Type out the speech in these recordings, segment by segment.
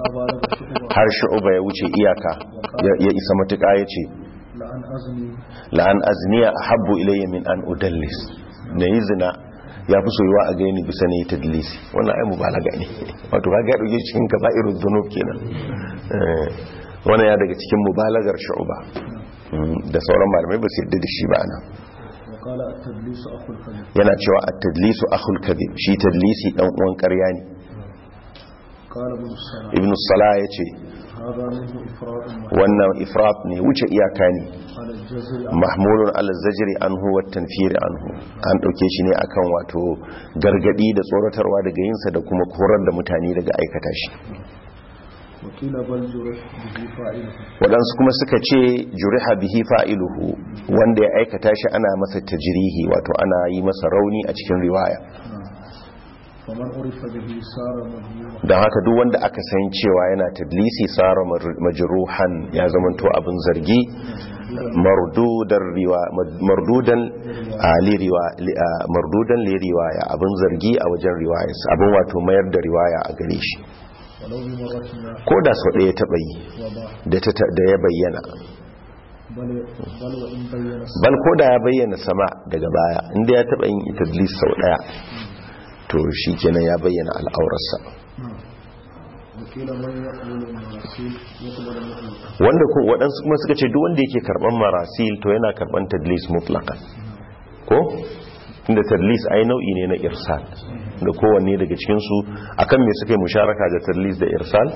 بالغ شعبة har shu'uba ya wuce iyaka ya- ya isa matuƙa ya ce لأن أزني la'an azniya ahabbu ilayya min an udallis na yi zina ya fi soyuwa a gani bisa ne ta dalisi wannan ai mubalaga ne wato ka ga dauke cikin kaba'irud dhunub kenan Eh, wannan ya daga cikin mubalagar shu'uba Mm, da sauran malamai ba su yarda da shi ba nan وقال التدليس أخو الكذب yana cewa at-tadlisu akhul kadhib shi tadlisi dan uwan ƙarya ne قال ابن السلام ibn salah yace هذا منه إفراط wannan ifrat ne wuce iyaka ne على الجزر mahmulun ala zajri anhu wa tanfir anhu an dauke shi ne akan wato gargadi da tsoratarwa daga yinsa da kuma korar da mutane daga aikata shi وقيل بل جرح به فاعله waɗansu kuma suka ce juriha bihi fa'iluhu wanda ya aikata shi ana masa tajrihi wato ana yi masa rauni a cikin riwaya فمن عرف به صار مذموما don haka duk wanda aka san cewa yana tadlisi tsara majruhan ya zamanto abin zargi mardudan riwa mardudan a li riwa li- a mardudan li riwaya abin zargi a wajen riwaya abin wato mayar da riwaya a gare shi ولو بمرة ما ko da sau ɗaya taɓa yi وضع da ta da ya bayyana بل بل وإن بين bal ko da ya bayyana sama daga baya inda ya taɓa yin tadlis sau ɗaya to shi kenan ya bayyana al'aurarsa وقيل من يقبل المراسيل يقبل مطلقا wanda ko waɗansu kuma suka ce duk wanda yake karɓan marasil to yana karɓan tadlis mutlaqan ko inda tadlis ai nau'i ne na irsal da kowanne daga cikin su akan me suka yi musharaka da tadlis da irsal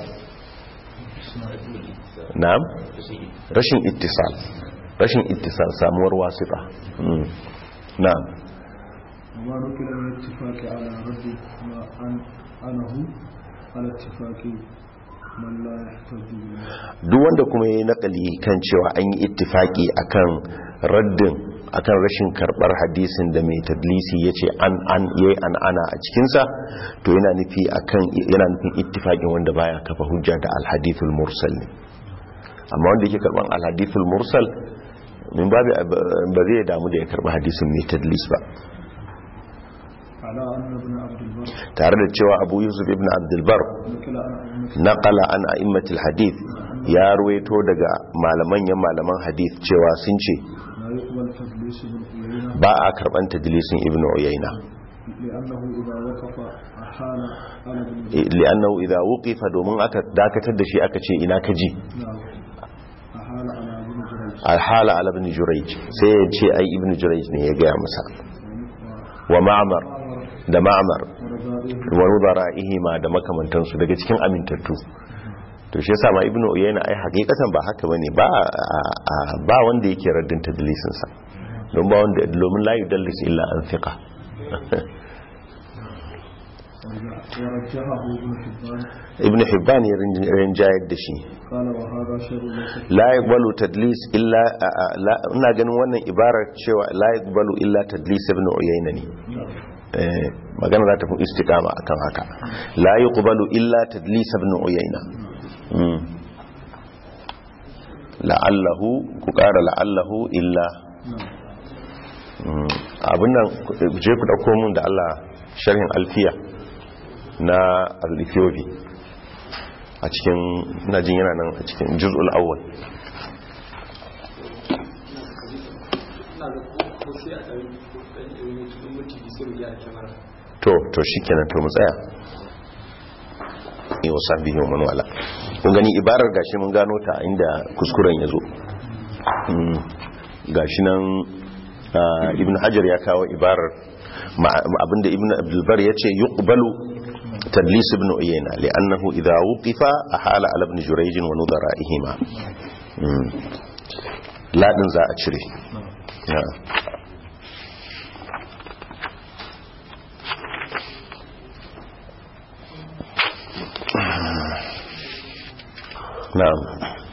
na'am rashin ittisal rashin ittisal samuwar wasita Mm. na'am وما نقل من الاتفاق على رد ما أن أنه على اتفاق من لا يحتج به duk wanda kuma ya yi nakali kan cewa an yi ittifaki akan raddin akan rashin karbar hadisin da mai tadlisi ya ce an an yayi an ana a cikinsa to yana nufi akan yana nufin ittifakin wanda baya kafa hujja da alhadithul mursal ne amma wanda yake karban alhadithul mursal min babu ba zai damu da ya karba hadisin mai tadlis ba على أن ابن عبد البر tare da cewa abu yusuf ibn abdulbar نقل عن أئمة naqala an a'immatul hadith ya ruwaito daga malaman yan malaman hadith cewa sun ce لا يقبل تدليس ابن عيينة ba a karban tadlisin ibnu uyayna لأنه إذا وقف أحال على ابن li'annahu idha wuqifa domin aka dakatar da shi aka ce ina ka ji نعم أحال على ابن جريج alhala ala ibn jurayj sai ya ce ai ibnu jurayj ne ya gaya masa wa ma'mar da ma'mar ورزائه wa rudara'ihima da makamantansu daga cikin amintattu to shi yasa ma ibnu uyayna ai hakikatan ba haka bane ba a- a- ba wanda yake raddin tadlisin sa don ba wanda domin la yudallis illa an thiqa ورجحه ابن حبان ibnu hibban ya rin- rinjayar da shi قال وهذا شر ليس فيه la yaqbalu tadlis illa a- a- la- ina ganin wannan ibarar cewa la yaqbalu illa tadlis ibn uyayna ne eh magana za ta fi istiqama akan haka la yuqbalu illa tadlis ibn uyayna mm la'allahu ku ƙara la'allahu illa Mm, abin nan ku- je ku dauko mun da Allah sharhin alfiya na al-ethiopi a cikin ina jin yana nan a cikin juz'ul awwal to to shikenan to mu tsaya yi wasa biyu man wala kun gani ibarar gashi mun gano ta inda kuskuren ya zo Mm, gashi nan ah, ibn hajar ya kawo ibarar ma- abinda ibn abdulbar ya ce yuqbalu tadlis ibn uyayna li'annahu idha wuqifa ahala ala ibn jurayj wa nudara'ihima Mm. ladin za a cire na'am na'am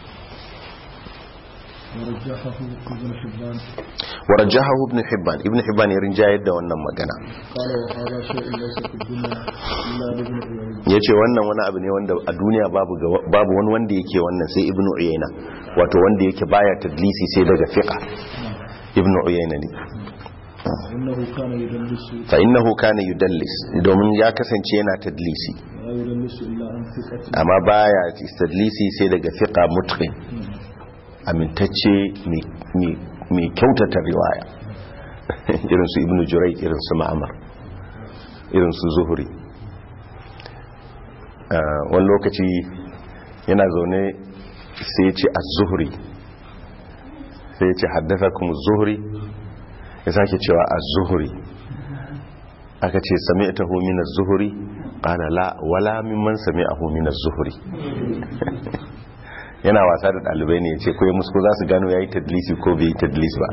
ورجحه ابن حبان ورجحه ابن حبان ابن حبان ya rinjayar da wannan magana قال وهذا شيء ليس في الدنيا إلا لابن عيينة yace wannan wani abu ne wanda a duniya babu ga- babu wani wanda yake wannan sai ibnu uyayna wato wanda yake baya tadlisi sai daga fiqa ibnu uyayna ne إنه كان يدلس fa innahu kana yudallis domin ya kasance yana tadlisi لا يدلس إلا عن ثقة amma baya istadlisi sai daga fiqa mutqin amintacce mai- mai- mai kyautata riwaya irin su ibnu jurai irin su ma'amar irin su zuhuri Ah, wani lokaci yana zaune sai ya ce az-zuhri sai ya ce haddasa kuma zuhri ya sake cewa az-zuhri aka ce sami'tahu min az-zuhri qala la wala mimman sami'ahu min az-zuhri yana wasa da dalibai ne yace koyi musu ko za su gano yayi tadlisi ko bai yi tadlis ba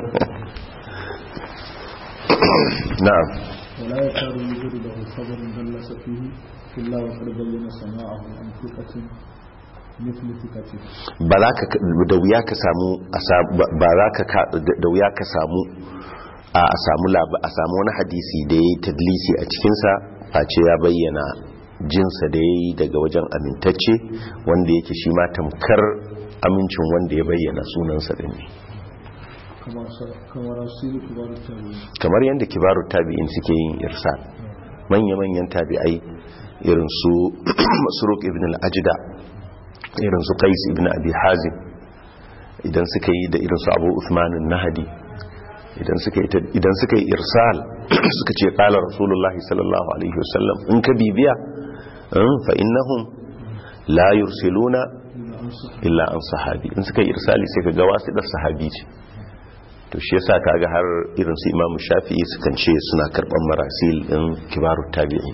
na'am ولا يكاد يوجد له خبر دلس فيه إلا وقد بين سماعه عن ثقة مثل ثقته ba za ka da wuya ka samu a sa- ba ba za ka ka- da wuya ka samu a a samu lab- a samu wani hadisi da ya yi tadlisi a cikinsa face ya bayyana jinsa da ya yi daga wajen amintacce wanda yake shi ma tamkar amincin wanda ya bayyana sunansa da ne كما س- كما رسول كبار التابعين kamar yadda kibaru tabi'in suke yin irsal manya-manyan tabi'ai irin su suruk ibn al-ajda irin su qais ibn abi hazim idan suka yi da irin su abu usman nahadi idan suka yi ta- idan suka yi irsal suka ce qala rasulullahi sallallahu alaihi wasallam in ka bibiya in fa innahum la yursiluna إلا أنصح illa an sahabi in suka yi irsali sai ka ga wasu dar sahabi ce to shi yasa kaga har irin su imamu shafi'i sukan ce suna karban marasil din kibarut tabi'i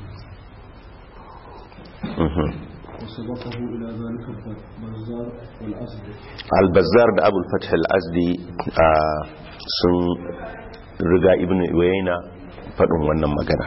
Mhm. وسبقه إلى ذلك البزار والأسد al-bazzar da abul fath al-azdi ah, sun riga ibn uyayna faɗin wannan magana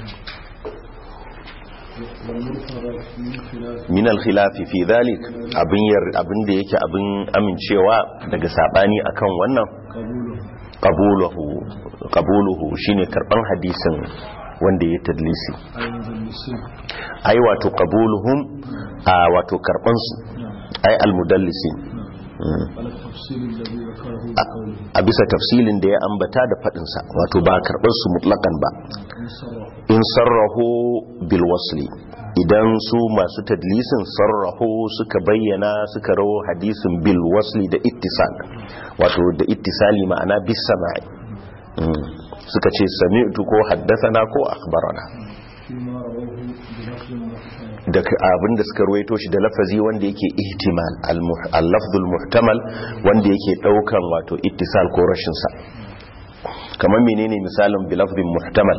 والمرفر من خلاف min al-khilafi fi dhalik abin yar abin da yake abin amincewa daga sabani akan wannan قبوله qabuluhu qabuluhu shine karban hadisin wanda ya tadlisi أي مدلسين ai wato qabuluhum a wato karban su نعم ai almudallisin نعم على التفصيل الذي ذكره بقوله a bisa tafsilin da ya ambata da fadin sa wato ba karban su mutlakan ba إن صرف in sarrahu bil wasli idan su masu tadlisin sarrahu suka bayyana suka rawo hadisin bil wasli da ittisal wato da ittisali ma'ana bis sama'i Mm. suka ce sami'tu ko haddathana ko akhbarana فيما رواه بلفظ محتمل da ka- abinda suka ruwaito shi da lafazi wanda yake ihtimal al-muh- al-lafzul muhtamal wanda yake daukan wato ittisal ko rashin sa kamar menene misalin bi lafzin muhtamal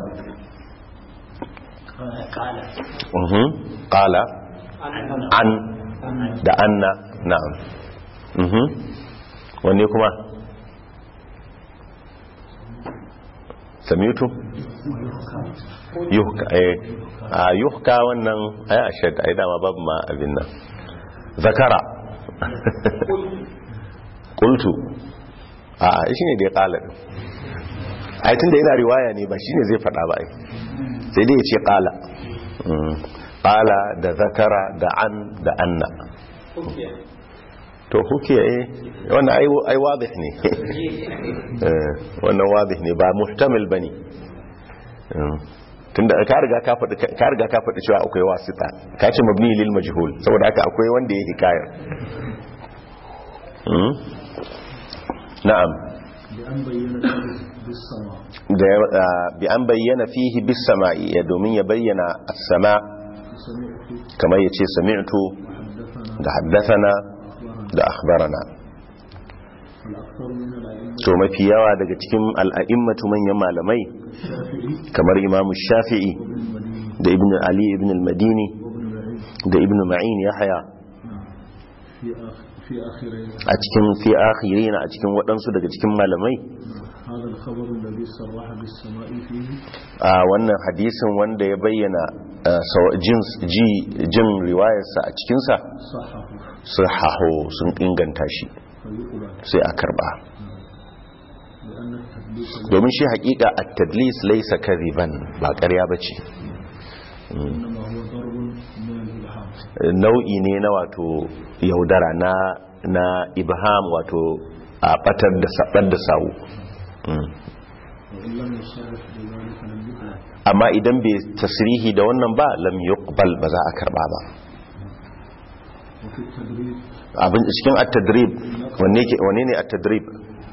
mhm qala an da anna na'am mhm wanne kuma samitu yuhka eh a yuhka wannan ai ashad ai dama babu ma abin nan zakara qultu a a shine da ya kala din ai tunda yana riwaya ne ba shine zai fada ba ai sai dai ya ce kala kala da zakara da an da anna to hukiya eh wannan ai ai wadih ne Eh, wannan wadih ne ba muhtamil bane Eh, tunda ka riga ka faɗi ka riga ka faɗi cewa akwai wasita ka ce mabni lil majhul saboda haka akwai wanda ya hikayar Hmm? na'am بأن بين ذلك بالسماع da ya- ah, bi an bayyana fihi bis sama'i ya domin ya bayyana as-sama سمعت kamar yace sami'tu حدثنا da haddathana أخبرنا da akhbarana فالأكثر من الأئمة to mafi yawa daga cikin al'a'immatu manyan malamai الشافعي kamar imamu shafi'i وابن المديني da ibn ali ibn al-madini وابن العيد da ibn ma'in yahya نعم في آخر في آخرين a cikin fi akhirina a cikin waɗansu daga cikin malamai هذا الخبر الذي صرح بالسماء فيه a wannan hadisin wanda ya bayyana ah, sawa- jin ji jin riwayarsa a cikinsa صحه sahaho sun inganta shi فيقبل sai a karba لأن التدليس domin shi hakika at-tadlis laysa kadhiban ba ƙarya bace إنما هو ضرب من الإلهام nau'i ne na wato yaudara na na ibham wato a batar da sabar da sawu Mm. وإن لم يصرح بذلك لم يقبل amma idan bai tasrihi da wannan ba lam yuqbal yuqbal ba za a karba ba وفي التدريب abin cikin at-tadrib wanne ke wanne ne at-tadrib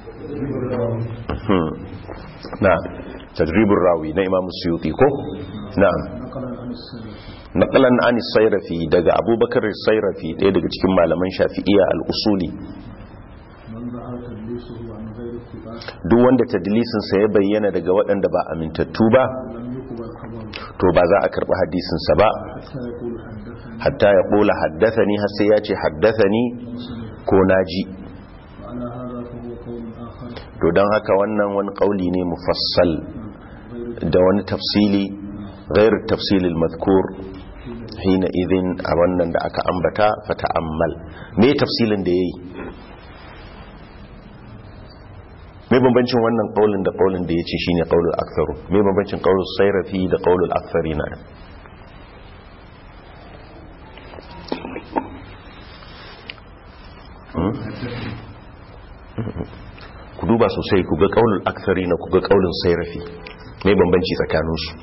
Hmm. na tadribur rawi na imam suyuti ko na'am نقلا عن السلف naqalan an sayrafi daga abubakar sayrafi ɗaya daga cikin malaman shafi'iyya al-usuli من ظهر تدليسه عن غير الثقات duk wanda tadlisin sa ya bayyana daga waɗanda ba amintattu ba لم يقبل خبره to ba za a karɓi hadisin sa ba حتى يقول حدثني hatta ya ƙula haddathani har sai ya ce haddathani وسمع ko naji وعلى هذا فهو قول آخر to don haka wannan wani ƙauli ne mufassal غير da wani tafsili غير التفصيل المذكور hina idin a wannan da aka ambata fata'ammal me tafsilin da yayi me bambancin wannan kaulin da kaulin da yace shine qaulul aktharu me bambancin qaulul sayrafi da qaulul aktharina Hmm? ku duba sosai ku ga qaulul aktharina ku ga qaulul sayrafi me bambanci tsakaninsu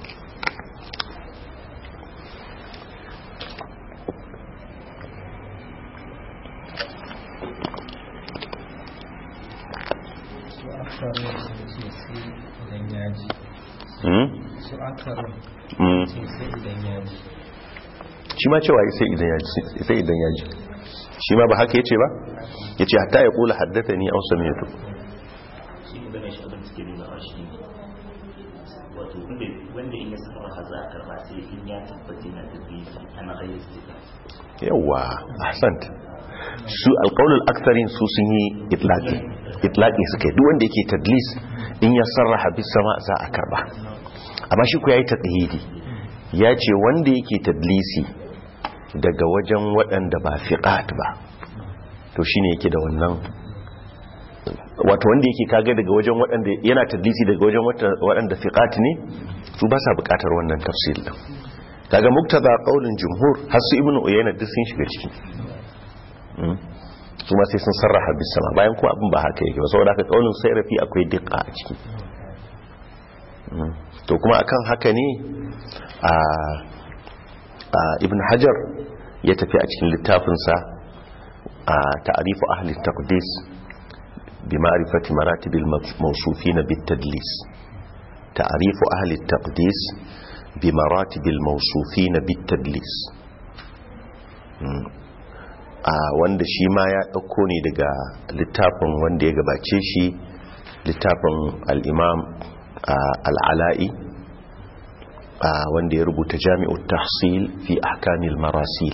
su akarin sun ce sai idan ya ji Hmm? su akarin Hmm. ce sai idan ya ji shi ma cewa sai idan ya ji sai idan ya ji shi ma ba haka yace ba yace hatta ya kula haddathani aw sami'tu shi magana shi abin suke nuna wa shi ne wato wanda wanda in ya saka maka za a karba sai in ya tabbata na da biyu ana ayyar stika yawa ahsant su alqaulul aktharin su sun yi itlaqi itlaqi suke duk wanda yake tadlis in ya sarraha bis sama za a karba amma shi ku yayi taqhidi ya ce wanda yake tadlisi daga wajen waɗanda ba fiqat ba to shine yake da wannan wato wanda yake kaga daga wajen waɗanda yana tadlisi daga wajen wata- waɗanda fiqat ne su ba sa buƙatar wannan tafsir din kaga muktada qaulin jumhur har su ibnu uyayna duk sun shiga ciki Mm. su ma sai sun sarraha bis sama bayan kuma abin ba haka yake ba saboda haka qaulin sayrafi akwai diqqa a ciki Mm. to kuma akan haka ne a a ibn hajar ya tafi a cikin littafinsa a ta'arifu ahli taqdis bi ma'rifati maratibil mawsufin bit tadlis ta'arifu ahli taqdis bi maratibil mawsufin bit tadlis Mm. a wanda shi ma ya dauko ne daga littafin wanda ya gabace shi littafin al-imam al-ala'i a wanda ya rubuta jami'ut tahsil fi ahkamil marasil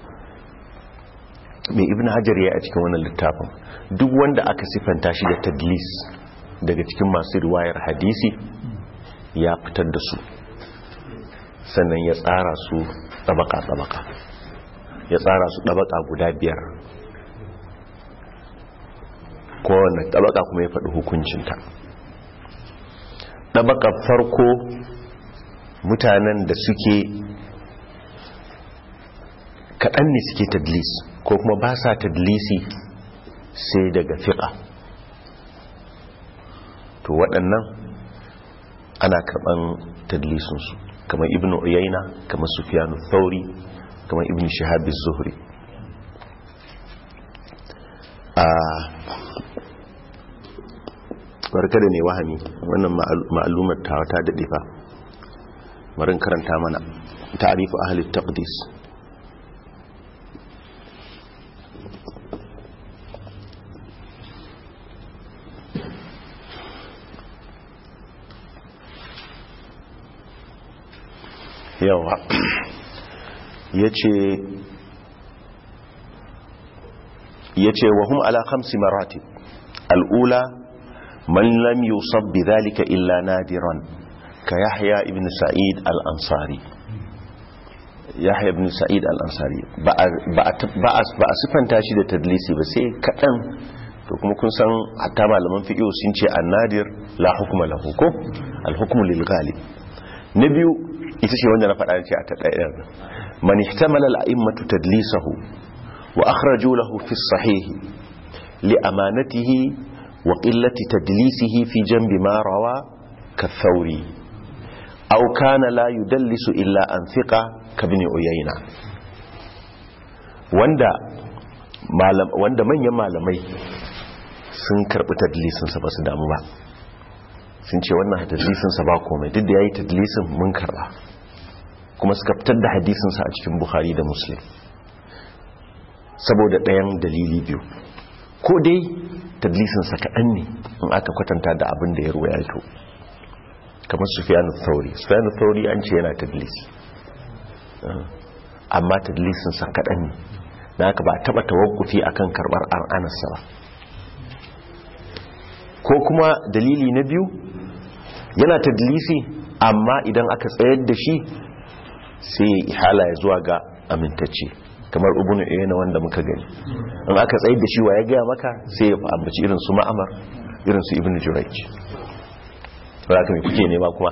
mai ibn hajar ya a cikin wannan littafin duk wanda aka sifanta shi da tadlis daga cikin masu riwayar hadisi ya fitar da su sannan ya tsara su tsabaka-tsabaka ya tsara su ɗabaka guda biyar kowane ɗabaka kuma ya faɗi hukuncinta ɗabaka farko mutanen da suke kaɗan ne suke tadlis ko kuma ba sa tadlisi sai daga fiƙa to waɗannan ana karɓan tadlisinsu kamar ibn uyayna kamar sufyanu thauri kamar ibn shahabi zuhri a barka da ne wahami wannan ma'alumar tawa ta daɗe fa marin karanta mana ta'arifu ahli taqdis yawa yace yace wa hum ala khamsi maratib al-ula man lam yusab bidhalika illa nadiran ka yahya ibn sa'id al-ansari yahya ibn sa'id al-ansari ba a sifanta shi da tadlisi ba sai kaɗan to kuma kun san hatta malaman fiqh sun ce an-nadir la hukma lahu ko al-hukmu lil ghalib na biyu ita ce wanda na faɗa ce a ta ɗaya man ihtamala al-a'immatu tadlisahu wa akhraju lahu fi as-sahih li amanatihi wa qillati tadlisihi fi janbi ma rawa ka thawri أو كان لا يدلس إلا أن ثقة kabin uyayna wanda malam wanda manyan malamai sun karbi tadlisinsa ba su damu ba sun ce wannan tadlisinsa ba komai duk da yayi tadlisin mun karba kuma suka fitar da hadisinsa a cikin bukhari da muslim saboda ɗayan dalili biyu ko dai tadlisinsa kaɗan ne in aka kwatanta da abin da ya ruwayato kamar sufiyanu thauri sufiyanu thauri an ce yana tadlis amma tadlisinsa kaɗan ne na haka ba a taɓa tawakkufi akan karɓar an anasa ba ko kuma dalili na biyu yana tadlisi amma idan aka tsayar da shi sai ya ihala ya zuwa ga amintacce kamar ubunu na wanda muka gani in aka tsayar da shi wa ya gaya maka sai ya ambaci irin su ma'amar irin su ibnu jurayj ba ka mai kuke nema kuma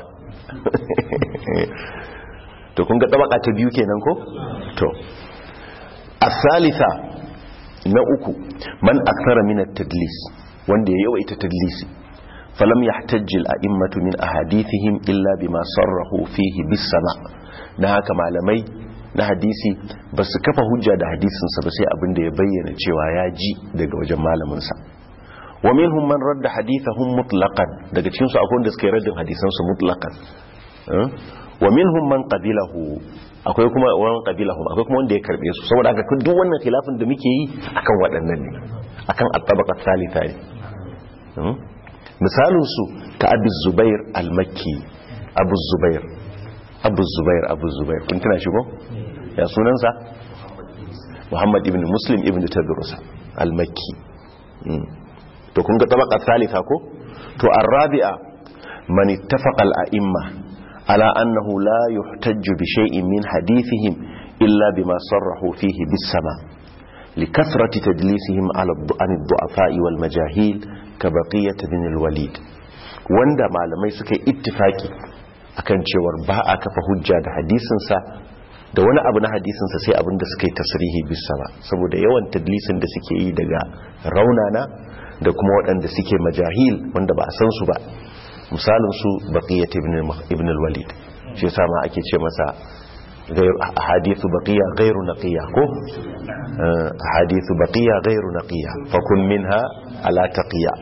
to kun ga tabaka ta biyu kenan ko to asalisa na uku man akthara min at-tadlis wanda ya yawaita tadlisi falam yahtajji al-a'immatu min ahadithihim illa bima sarrahu fihi bis-sama na haka malamai na hadisi ba su kafa hujja da hadisinsa ba sai abinda ya bayyana cewa ya ji daga wajen malaminsa wa minhum man radda hadithahum mutlaqan daga cikin su akwai wanda suka yi raddin hadisan su mutlaqan wa minhum man qabilahu akwai kuma wani qabilahum akwai kuma wanda ya karbe su saboda haka duk wannan khilafin da muke yi akan waɗannan ne akan at-tabaqa thalitha ne misalin su ka Abu Zubair al-Makki Abu Zubair Abu Zubair Abu Zubair kun tana shi ko ya sunansa Muhammad ibn Muslim ibn Tadrus al-Makki to kun ga tabaka thalitha ko to arabi'a man ittafaqa al-a'imma ala annahu la yuhtajju bi shay'in min hadithihim illa bima sarrahu fihi bis-sama likathrati tadlisihim ala an ad-du'afa'i wal majahil ka baqiyat bin al-walid wanda malamai suka ittifaki akan cewar ba a kafa hujja da hadisinsa da wani abu na hadisinsa sai abin da suka yi tasirihi bisa ba saboda yawan tadlisin da suke yi daga raunana da kuma waɗanda suke majahil wanda ba a san su ba misalinsu baƙiyyat ibn al-walid shi yasa ma ake ce masa hadithu baqiya ghairu naqiya ko hadithu baqiya ghairu naqiya fakun minha ala taqiya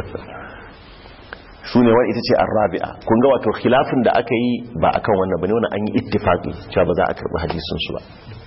su ne wani ita ce arrabi'a kun ga wato khilafin da aka yi ba akan wannan bane wannan an yi ittifaqi cewa ba za a karbi hadisin su ba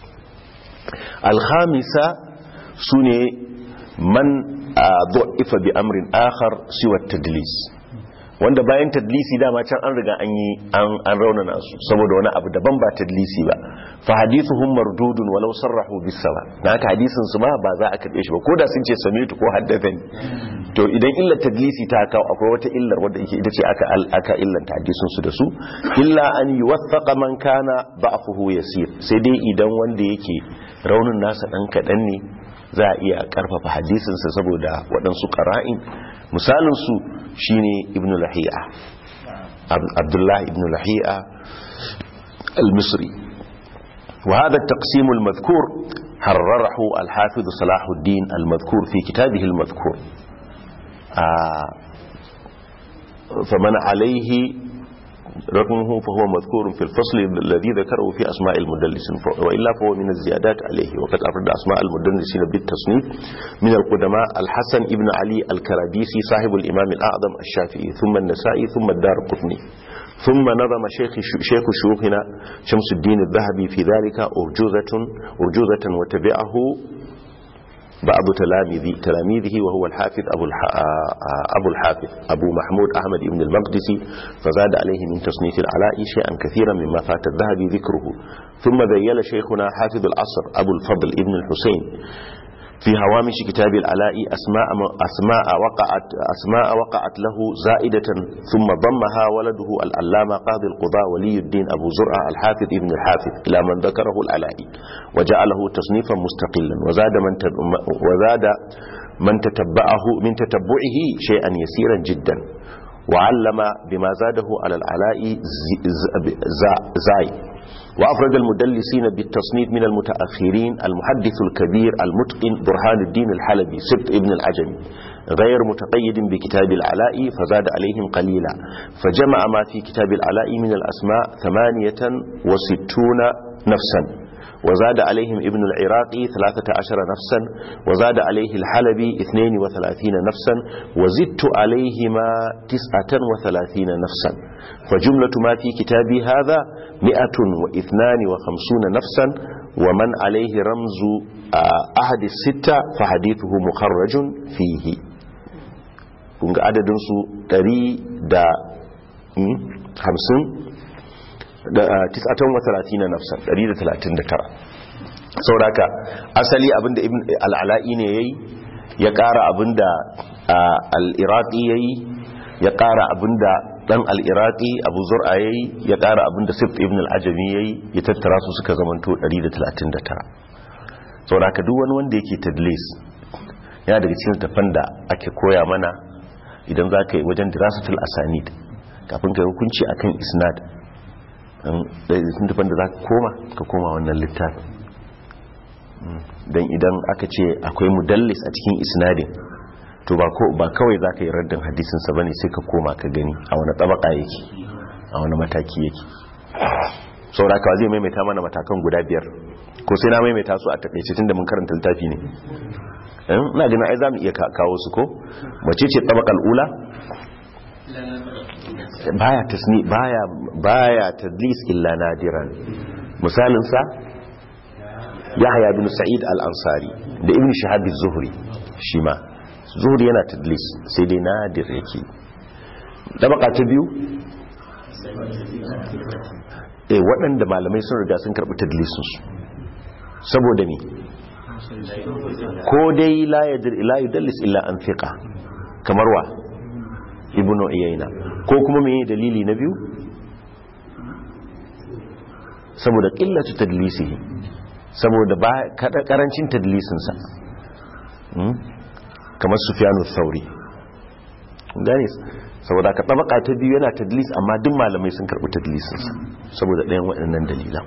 alhamisa su ne man du'ifa bi amrin akhar siwa tadlis wanda bayan tadlisi dama can an riga an yi an raunana su saboda wani abu daban ba tadlisi ba fa hadithuhum mardudun walau sarrahu bis sawa na haka hadisin su ma ba za a karbe shi ba ko da sun ce samitu ko haddathani to idan illar tadlisi ta kawo akwai wata illar wadda yake ita ce aka aka illanta hadisin su da su illa an yuwaffaqa man kana ba'fuhu yasir sai dai idan wanda yake raunin nasa dan kadan ne za a iya karfafa hadisin sa saboda waɗansu qara'in misalin su shine ibnu lahiya abdullah ibnu lahiya al-misri wa hadha at-taqsim al-madhkur harrarahu al-hafiz صلاح الدين المذكور في كتابه المذكور فمن عليه رقمه فهو مذكور في الفصل الذي ذكره في أسماء المدلسين وإلا فهو من الزيادات عليه وقد أفرد أسماء المدلسين بالتصنيف من القدماء الحسن ابن علي الكرابيسي صاحب الإمام الأعظم الشافعي ثم النسائي ثم الدار قطني ثم نظم شيخ شيخ شيوخنا شمس الدين الذهبي في ذلك أرجوزة, أرجوزة وتبعه بعض تلاميذه تلاميذه وهو الحافظ أبو, أبو الحافظ أبو محمود أحمد بن المقدسي فزاد عليه من تصنيف العلاء شيئا كثيرا مما فات الذهبي ذكره ثم ذيل شيخنا حافظ العصر أبو الفضل ابن الحسين في هوامش كتاب العلاء أسماء, أسماء, وقعت أسماء وقعت له زائدة ثم ضمها ولده الألامة قاضي القضاء ولي الدين أبو زرع الحافظ ابن الحافظ إلى من ذكره العلائي وجعله تصنيفا مستقلا وزاد من, وزاد من تتبعه من تتبعه شيئا يسيرا جدا وعلم بما زاده على العلاء زاي وأفرد المدلسين بالتصنيف من المتأخرين المحدث الكبير المتقن برهان الدين الحلبي سبت ابن العجمي غير متقيد بكتاب العلاء فزاد عليهم قليلا فجمع ما في كتاب العلاء من الأسماء ثمانية وستون نفسا وزاد عليهم ابن العراقي ثلاثة عشر نفسا وزاد عليه الحلبي اثنين وثلاثين نفسا وزدت عليهما تسعة وثلاثين نفسا فجملة ما في كتابي هذا مئة واثنان وخمسون نفسا ومن عليه رمز أحد الستة فحديثه مخرج فيه kunga adadinsu 150 da tis'atan wa 30 nafsan 139 sauraka asali abinda ibn al-ala'i ne yayi ya ƙara abinda al-iraqi yayi ya ƙara abinda dan al-iraqi abu zur'a yayi ya ƙara abinda sift ibn al-ajami yayi ya tattara su suka zamanto 139 sauraka duk wani wanda yake tadlis yana daga cikin tafan da ake koya mana idan za ka yi wajen dirasatul asanid kafin ka yi hukunci akan isnad sun tafan da za ka koma ka koma wannan littafin don idan aka ce akwai mudallis a cikin isnadin to ba kawai za ka yi raddin hadisinsa ba ne sai ka koma ka gani a wani tabaka yake a wani mataki yake saurakawa zai maimaita mana matakan guda biyar ko sai na maimaita su a takaice tun da mun karanta littafi ne ina ganin ai za mu iya kawo su ko mace ce tabakal ula baya tasni baya baya tadlis illa nadiran misalin sa yahya bin sa'id al-ansari da ibn shahab az-zuhri shi ma zuhri yana tadlis sai dai nadir yake tabaka ta biyu eh waɗanda malamai sun riga sun karɓi tadlisin su saboda ne ko dai la yudallis illa an fiqa kamar wa ibnu iyayna ko kuma me dalili na biyu saboda qillatu tadlisihi saboda ba karancin tadlisin sa kamar sufyanu thauri gane saboda ka tabaka ta biyu yana tadlis amma duk malamai sun karbi tadlisin sa saboda ɗayan waɗannan dalilan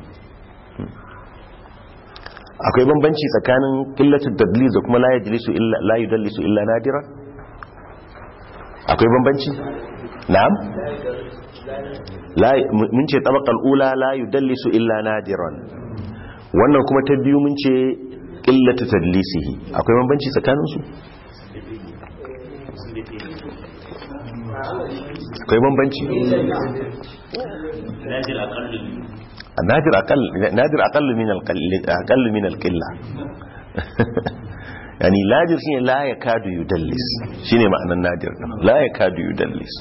akwai bambanci tsakanin qillatul tadlis da kuma la yajlisu illa la yudallisu illa nadira akwai bambanci na'am la mun ce tabaqal ula la yudallisu illa nadiran wannan kuma ta biyu mun ce qillatu tadlisihi akwai bambanci tsakanin su akwai bambanci nadir aqallu نادر أقل نادر أقل من القل أقل من القلة يعني نادر شيء لا يكاد يدلس شنو معنى النادر لا يكاد يدلس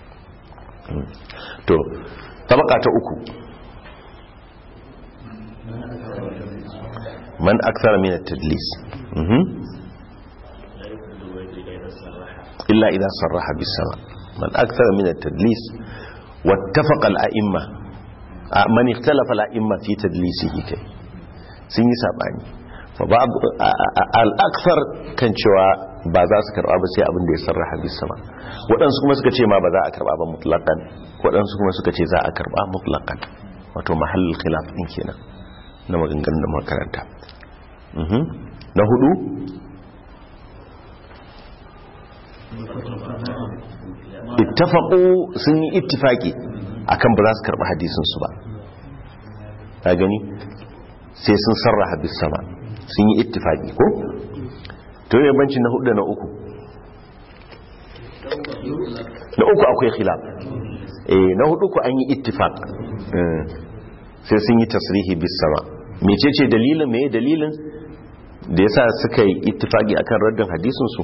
to tabaka ta uku man akthara min at-tadlis illa idha sarraha bis-sama man akthara min at-tadlis wattafaqa al-a'imma man ikhtalafa al-a'imma fi tadlisihi kai sun yi sabani fa babu al-akthar kan cewa ba za su karba ba sai abin da ya sarraha bis sama waɗansu kuma suka ce ma ba za a karba ba mutlaqan waɗansu kuma suka ce za a karba mutlaqan wato mahallul khilaf din kenan na maganganun da makaranta na hudu ittafaqu sun yi ittifaki akan ba za su karɓi hadisinsu ba ta gani sai sun sarraha bis sama sun yi ittifaki ko to yi banci na hudu da na uku na uku akwai khilaf eh na hudu ku an yi ittifaq sai sun yi tasrihi bis sama mecece dalilin me dalilin da yasa suka yi ittifaki akan raddin hadisin su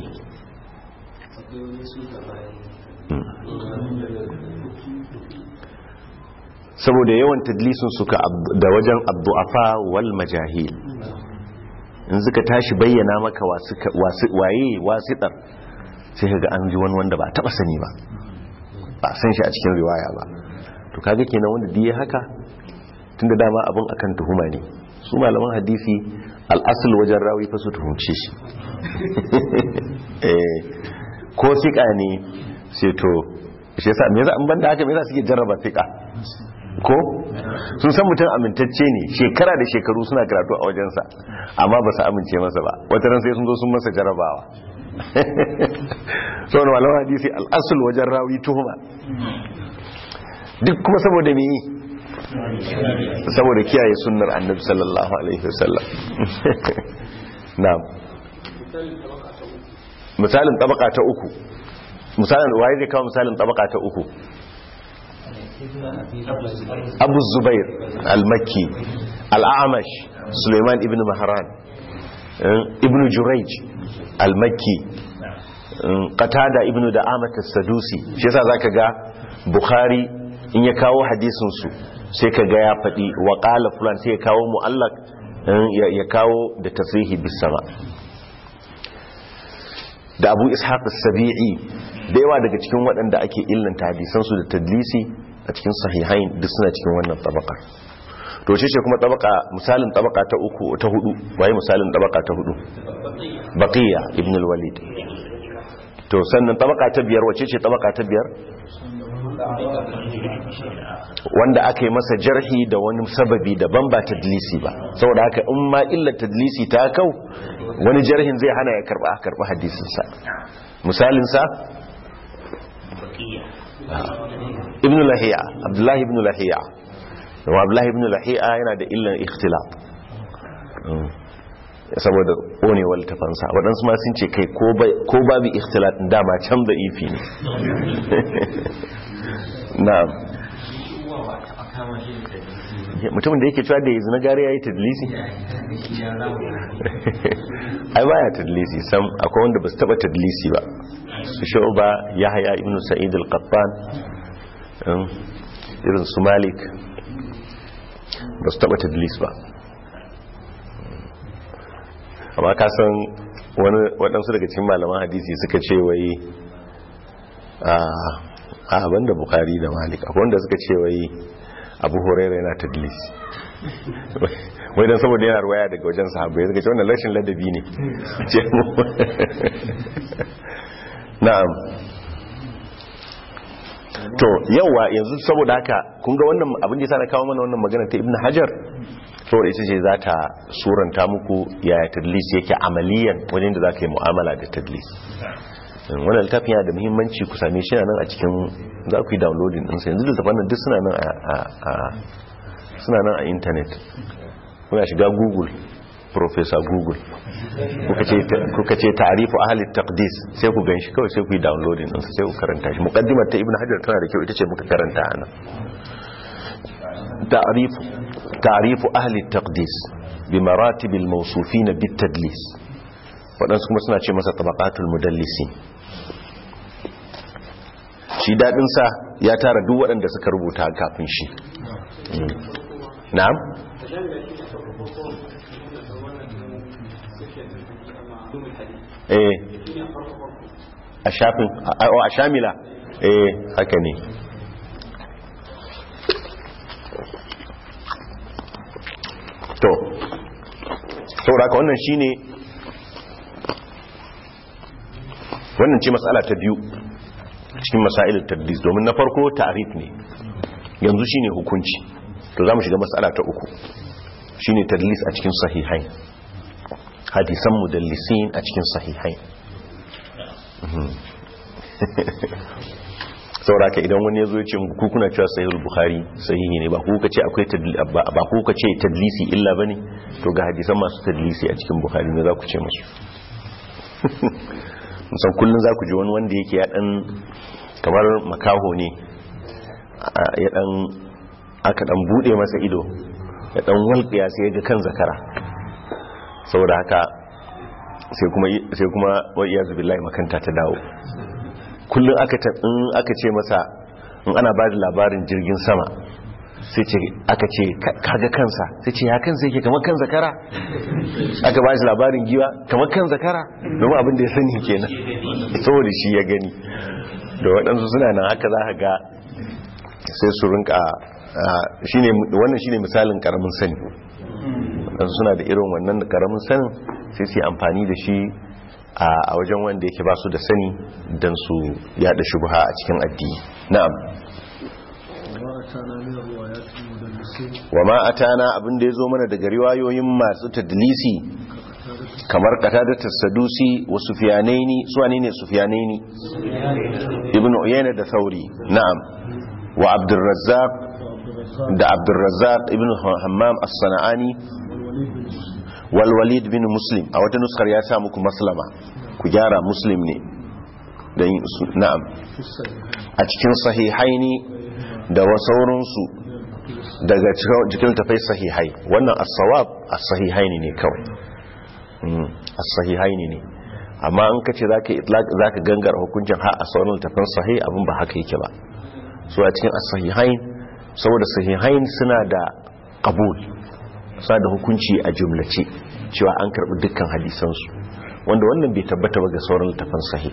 saboda yawan tadlisin suka da wajen abdu'afa wal majahil in suka tashi bayyana maka waye wasitar sai ka ga an ji wani wanda ba a taba sani ba ba san shi a cikin riwaya ba to kaga kenan wanda diye haka tunda dama abin akan tuhuma ne su malaman hadisi al'asul wajen rawi fa su tuhumce shi ko sika ne sai to shi yasa me yasa an banda haka me yasa suke jarraba sika ko sun san mutum amintacce ne shekara da shekaru suna karatu a wajensa amma ba su amince masa ba wata ran sai sun zo sun masa jarabawa saboda malaman hadisi al'asul wajen rawi tuhuma duk kuma saboda me yi saboda kiyaye sunnar annabi sallallahu alaihi wasallam na'am misalin tabaka ta uku misalin waye zai kawo misalin tabaka ta uku abu zubair al-makki al-amash suleiman ibn mahran ibn jurayj al-makki qatada ibn da'amat as-sadusi shi yasa zaka ga bukhari in ya kawo hadisin su sai ka ga ya faɗi wa qala fulan sai ya kawo mu'allaq ya kawo da tasrihi bis sama da abu ishaq as-sabi'i da yawa daga cikin waɗanda ake illanta hadisan su da tadlisi a cikin sahihain duk suna cikin wannan tabaka to shi ce kuma tabaka misalin tabaka ta uku ta hudu waye misalin tabaka ta hudu baqiya ibn al-walid to sannan tabaka ta biyar wace ce tabaka ta biyar wanda aka yi masa jarhi da wani sababi daban ba tadlisi ba saboda haka in ma illa tadlisi ta kau wani jarhin zai hana ya karba a karba hadisinsa misalinsa ibn lahiya abdullahi ibn lahiya kuma abdullahi ibn lahiya yana da illan ikhtilaf saboda konewar tafansa waɗansu ma sun ce kai ko babu ikhtilaf dama can da ifi ne na'am mutumin da yake cewa da yanzu na gari ya yi tadlisi ai baya tadlisi sam akwai wanda ba su taba tadlisi ba su shu'ba yahya ibn sa'id al-qattan irin su malik ba su taba tadlis ba amma ka san waɗansu daga cikin malaman hadisi suka ce wai a banda bukari da malik akwai wanda suka ce wai abu horaira yana tadlis wai don saboda yana ruwaya daga wajen sahabbai suka ce wannan rashin ladabi ne ce mu na'am to yawa yanzu saboda haka kun ga wannan abin da ya sa na kawo mana wannan magana ta ibn hajar saboda ita ce za ta suranta muku yaya tadlis yake amaliyan wajen da za ka yi mu'amala da tadlis wannan littafin yana da muhimmanci ku same shi nan a cikin za ku yi downloading ɗinsa yanzu littafin nan duk suna nan a suna nan a intanet kuna shiga google professor google kuka ce ta'arifu ahli taqdis sai ku ganshi kawai sai ku yi downloading ɗinsa sai ku karanta shi muqaddimar ta ibn hajar tana da kyau ita ce muka karanta ana ta'arifu ta'arifu ahli taqdis bi maratib al mawsufin bit tadlis waɗansu kuma suna ce masa tabaqatul mudallisi shi daɗinsa ya tara duk waɗanda suka rubuta kafin shi na'am eh a shafin a shamila eh haka ne to sauraka wannan shine wannan ce matsala ta biyu cikin masailin tadlis domin na farko ta'rif ne yanzu shine hukunci to zamu shiga matsala ta uku shine tadlis a cikin sahihain hadisan mudallisin a cikin sahihain sauraka idan wani yazo ya ce ku kuna cewa sahihul bukhari sahihi ne ba ku kace akwai ba ku kace tadlisi illa bane to ga hadisan masu tadlisi a cikin bukhari ne za ku ce musu musan kullum za ku ji wani wanda yake ya dan kamar makaho ne ya dan aka dan bude masa ido ya dan walƙiya sai ya ga kan zakara saboda haka sai kuma sai kuma wa iyazu billahi makanta ta dawo kullum aka ta in aka ce masa in ana ba da labarin jirgin sama sai ce aka ce kaga kansa sai ce ya kansa yake kamar kan zakara aka ba shi labarin giwa kamar kan zakara domin abin da ya sani kenan saboda shi ya gani da waɗansu suna nan haka za ka ga sai su rinka wannan shine misalin karamin sani waɗansu suna da irin wannan karamin sanin sai su yi amfani da shi a wajen wanda yake ba su da sani don su yada shubha a cikin addini na'am wa ma atana abin da ya zo mana daga riwayoyin masu tadlisi kamar qatadatus sadusi wa sufyanaini su wane ne sufyanaini ibn uyayna da thauri na'am wa abdurrazzaq da abdurrazzaq ibn hammam as-sana'ani wal walid bin muslim a wata nuskar ya sa muku maslama ku gyara muslim ne dan na'am a cikin sahihaini da wasauransu daga cikin tafai sahihai wannan as-sawab as-sahihaini ne kawai as-sahihaini ne amma an kace zaka itlaq zaka gangara hukuncin ha a sauran tafan sahih abin ba haka yake ba so a cikin as-sahihain saboda sahihain suna da qabul suna da hukunci a jumlace cewa an karbi dukkan hadisan su wanda wannan bai tabbata ba ga sauran tafan sahih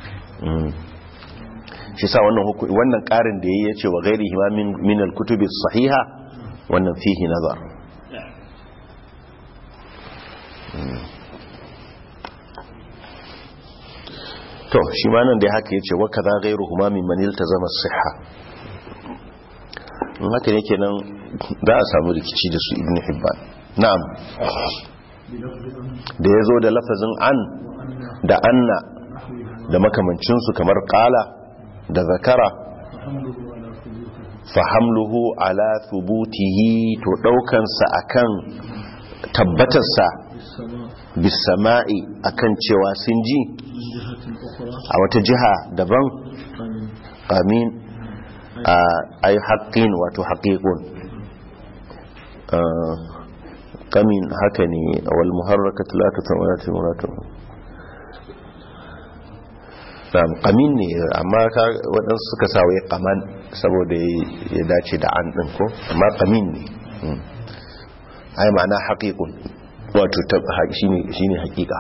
shi sa wannan wannan karin da yayi yace wa ghairihi ma min min al-kutubi sahiha wannan fihi nazar to shi ma nan da haka yace wa kaza ghairuhu ma min man iltazama as-sihha in haka ne kenan za a samu rikici da su ibn hibban na'am da yazo da lafazin an da anna da makamancinsu kamar kala da zakara fahamluhu ala thubutihi to daukansa akan tabbatarsa bisama'i akan cewa sun ji a wata jiha daban amin ay haqqin wato haqiqun kamin haka ne wal muharrakat la tatamatu muratu na'am qamin ne amma ka waɗansu suka sa wai qaman saboda ya dace da an ɗin ko amma qamin ne ai ma'ana haqiqun wato shine shine haqiqa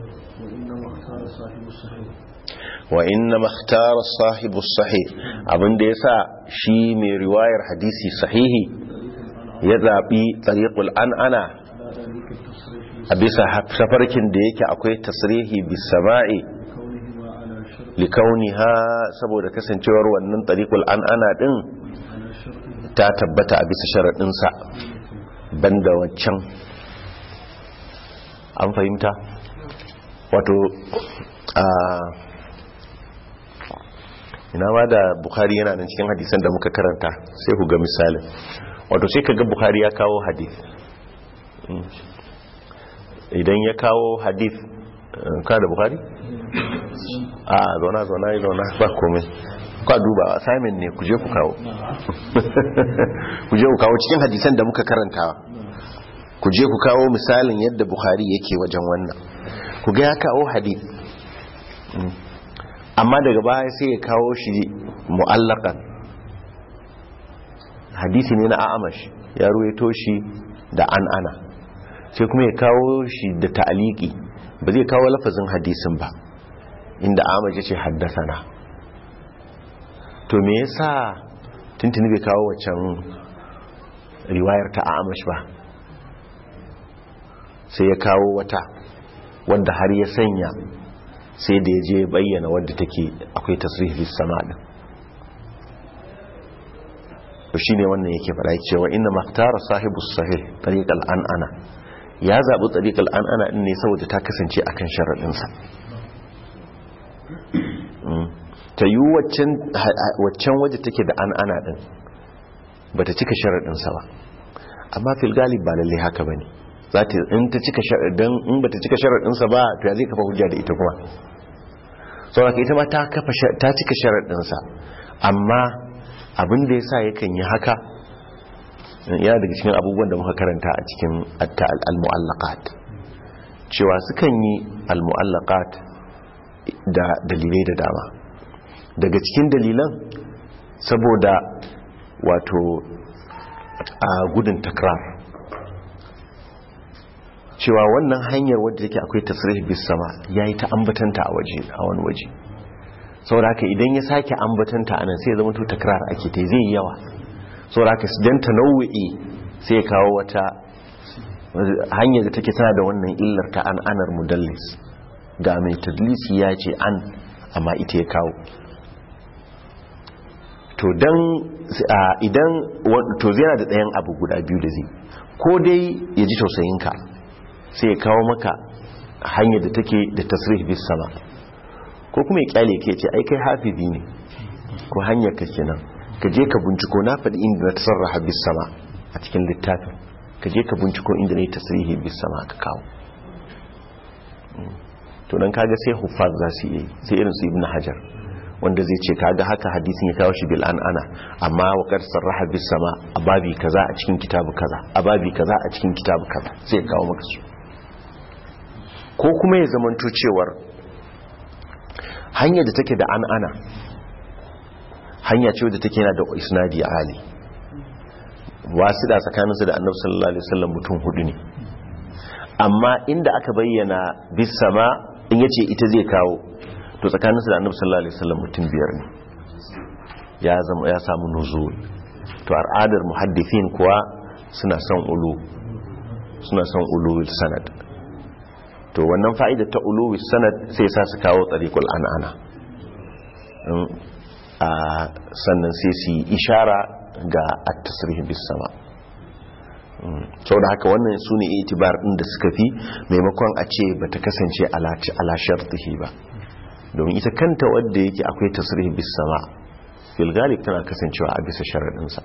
wa inna makhtara sahibu sahih abinda yasa shi mai riwayar hadisi sahihi ya zabi tariqul an'ana a bisa safarkin da yake akwai tasrihi bis sama'i likauniha saboda kasancewar wannan tariqul an'ana din ta tabbata a bisa sharadin sa banda waccan an fahimta wato a ina ma da bukhari yana nan cikin hadisan da muka karanta sai ku ga misalin wato sai kaga bukhari ya kawo hadith idan ya kawo hadith ka da bukhari a zauna zauna yi zauna ba komai kwa duba assignment ne ku je ku kawo ku je ku kawo cikin hadisan da muka karanta ku je ku kawo misalin yadda bukhari yake wajen wannan ku ga ya kawo hadith amma daga baya sai ya kawo shi mu'allakan hadisi ne na a'amash ya ruwaito shi da an ana sai kuma ya kawo shi da ta'aliki ba zai kawo lafazin hadisin ba inda a'amash ya ce haddasana to me yasa tuntuni bai kawo waccan riwayar ta a'amash ba sai ya kawo wata wanda har ya sanya sai da ya je bayyana wadda take akwai tasrihis sama din to shine wannan yake fara cewa inna maktara sahibu sahih tariqal an'ana ya zabi tariqal an'ana din ne saboda ta kasance akan sharadin sa ta yi waccan waccan waje take da an'ana din bata cika sharadin sa ba amma fil galib ba lalle haka bane za ta in ta cika sharadin in bata cika sharadin sa ba to ya zai kafa hujja da ita kuma saboda ita ma ta kafa ta cika sharadin sa amma abin da yasa yakan yi haka yana daga cikin abubuwan da muka karanta a cikin al-mu'allaqat cewa sukan yi al-mu'allaqat da dalilai da dama daga cikin dalilan saboda wato a gudun takrar cewa wannan hanyar wadda yake akwai tasrih bis sama yayi ta ambatanta a waje a wani waje saboda haka idan ya sake ambatanta anan sai ya zama to takrar ake ta zai yawa saboda haka dan tanawu'i sai ya kawo wata hanyar da take tana da wannan illar ta an anar mudallis ga mai tadlisi ya ce an amma ita ya kawo to dan idan to zai da ɗayan abu guda biyu da zai ko dai ya ji tausayinka sai ya kawo maka hanyar da take da tasrih bis sama ko kuma ya kyale ke ce ai kai hafizi ne ko hanyar ka kenan ka je ka binciko na faɗi inda na tasarraha bis sama a cikin littafin ka je ka binciko inda na yi tasrihi bis sama ka kawo to dan kaga sai huffaz za su yi sai irin su ibn hajar wanda zai ce kaga haka hadisin ya kawo shi bil an ana amma wa qad sarraha bis sama a babi kaza a cikin kitabu kaza a babi kaza a cikin kitabu kaza sai kawo maka su ko kuma ya zamanto cewar hanyar da take da an ana hanya ce wadda take yana da isnadi ali wasu da tsakaninsu da annabi sallallahu alaihi wasallam mutum hudu ne amma inda aka bayyana bis sama in yace ita zai kawo to tsakaninsu da annabi sallallahu alaihi wasallam mutum biyar ne ya zama ya samu nuzul to al'adar muhaddithin kuwa suna son ulu suna son ulul sanad to wannan fa'ida ta ulul sanad sai sa su kawo tariqul an'ana a sannan sai su yi ishara ga at-tasrih bis sama sau da haka wannan su ne itibar ɗin da suka fi maimakon a ce ba ta kasance ala shartihi ba domin ita kanta wadda yake akwai tasirih bis sama fil galib tana kasancewa a bisa sharaɗinsa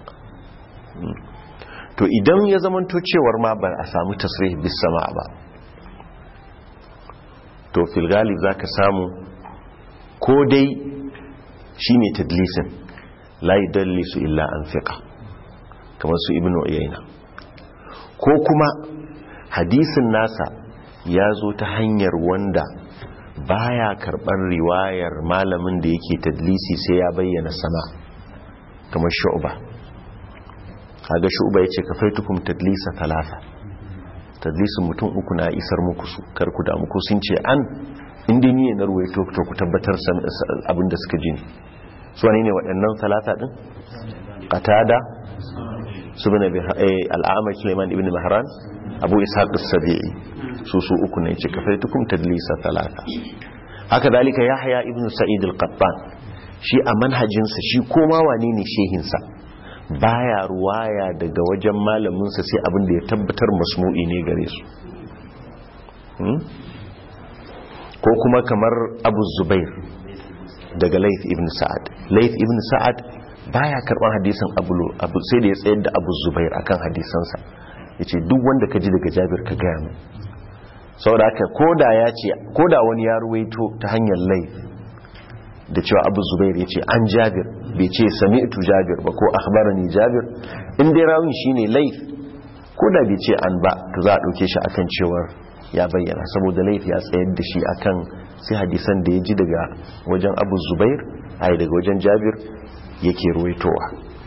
to idan ya zamanto cewar ma ba a samu tasirih bis sama ba to fil galib za ka samu ko dai shi ne tadlisin la yudallisu illa an fiqa kamar su ibnu uyayna ko kuma hadisin nasa ya zo ta hanyar wanda baya karɓar riwayar malamin da yake tadlisi sai ya bayyana sama kamar shu'ba kaga shu'ba yace kafaitukum tadlisa talata tadlisin mutum uku na isar muku su kar ku da muku sun ce an inda ni ne na ruwaito to ku tabbatar abin da suka ji ne su wane ne waɗannan talata din qatada subhana bi al'amai Sulaiman ibn Mahran Abu Ishaq as-Sabi'i su su uku ne ce kafaitukum tadlisa talata haka dalika Yahya ibn Sa'id al-Qattan shi a manhajin sa shi koma wane ne shehin sa baya ruwaya daga wajen malamin sa sai abin da ya tabbatar masmu'i ne gare su ko kuma kamar Abu Zubair daga Layth ibn Sa'ad Layth ibn Sa'ad baya karban hadisin abu sai da ya tsayar da abu zubair akan hadisansa ya ce duk wanda ka ji daga jabir ka gaya min sau da aka koda ya ce koda wani ya ruwaito ta hanyar laif da cewa abu zubair ya ce an jabir bai ce sami'tu jabir ba ko akhbarani jabir in dai rawun shine laif koda bai ce an ba to za a dauke shi akan cewar ya bayyana saboda laif ya tsayar da shi akan sai hadisan da ya ji daga wajen abu zubair ai daga wajen jabir yake ruwaitowa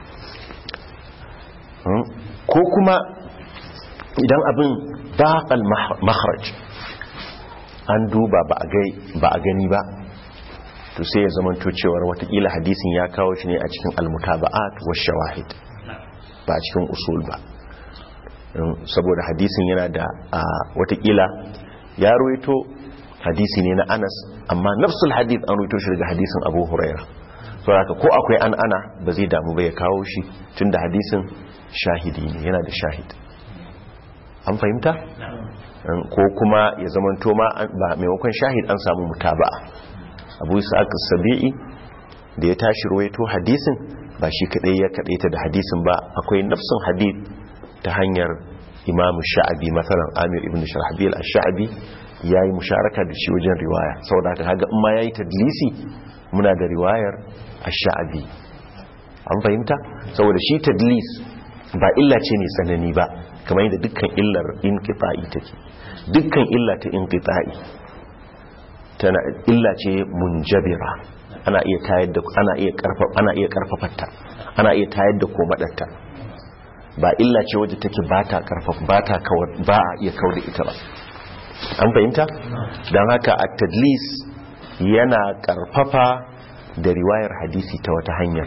ko kuma idan abin daƙal maharaj an duba ba a gani ba to sai ya zamanto cewar watakila hadisin ya kawo shi ne a cikin almutaba'at wa shawahid ba a cikin usul ba saboda hadisin yana da watakila ya ruwaito hadisi ne na anas amma nafsul hadith an ruwaito shi daga hadisin abu huraira saboda ko akwai an ana ba zai damu ba ya kawo shi tun da hadisin shahidi ne yana da shahid an fahimta ko kuma ya zamanto ma ba maimakon shahid an samu mutaba'a abu isaac sabi'i da ya tashi ruwaito hadisin ba shi kadai ya kadaita da hadisin ba akwai nafsin hadith ta hanyar imamu sha'abi matsalan amir ibn sharhabil ash-sha'abi yayi musharaka da shi wajen riwaya saboda haka kaga in ma yayi tadlisi muna da riwayar ash-sha'abi an fahimta saboda shi tadlis ba illa ce mai tsanani ba kamar yadda dukkan illar inqita'i take dukkan illa ta inqita'i tana illa ce munjabira ana iya tayar da ana iya karfa ana iya karfafarta ana iya tayar da komadarta ba illa ce wadda take bata karfafa bata kawar ba a iya kawar da ita ba an fahimta dan haka at-tadlis yana karfafa da riwayar hadisi ta wata hanyar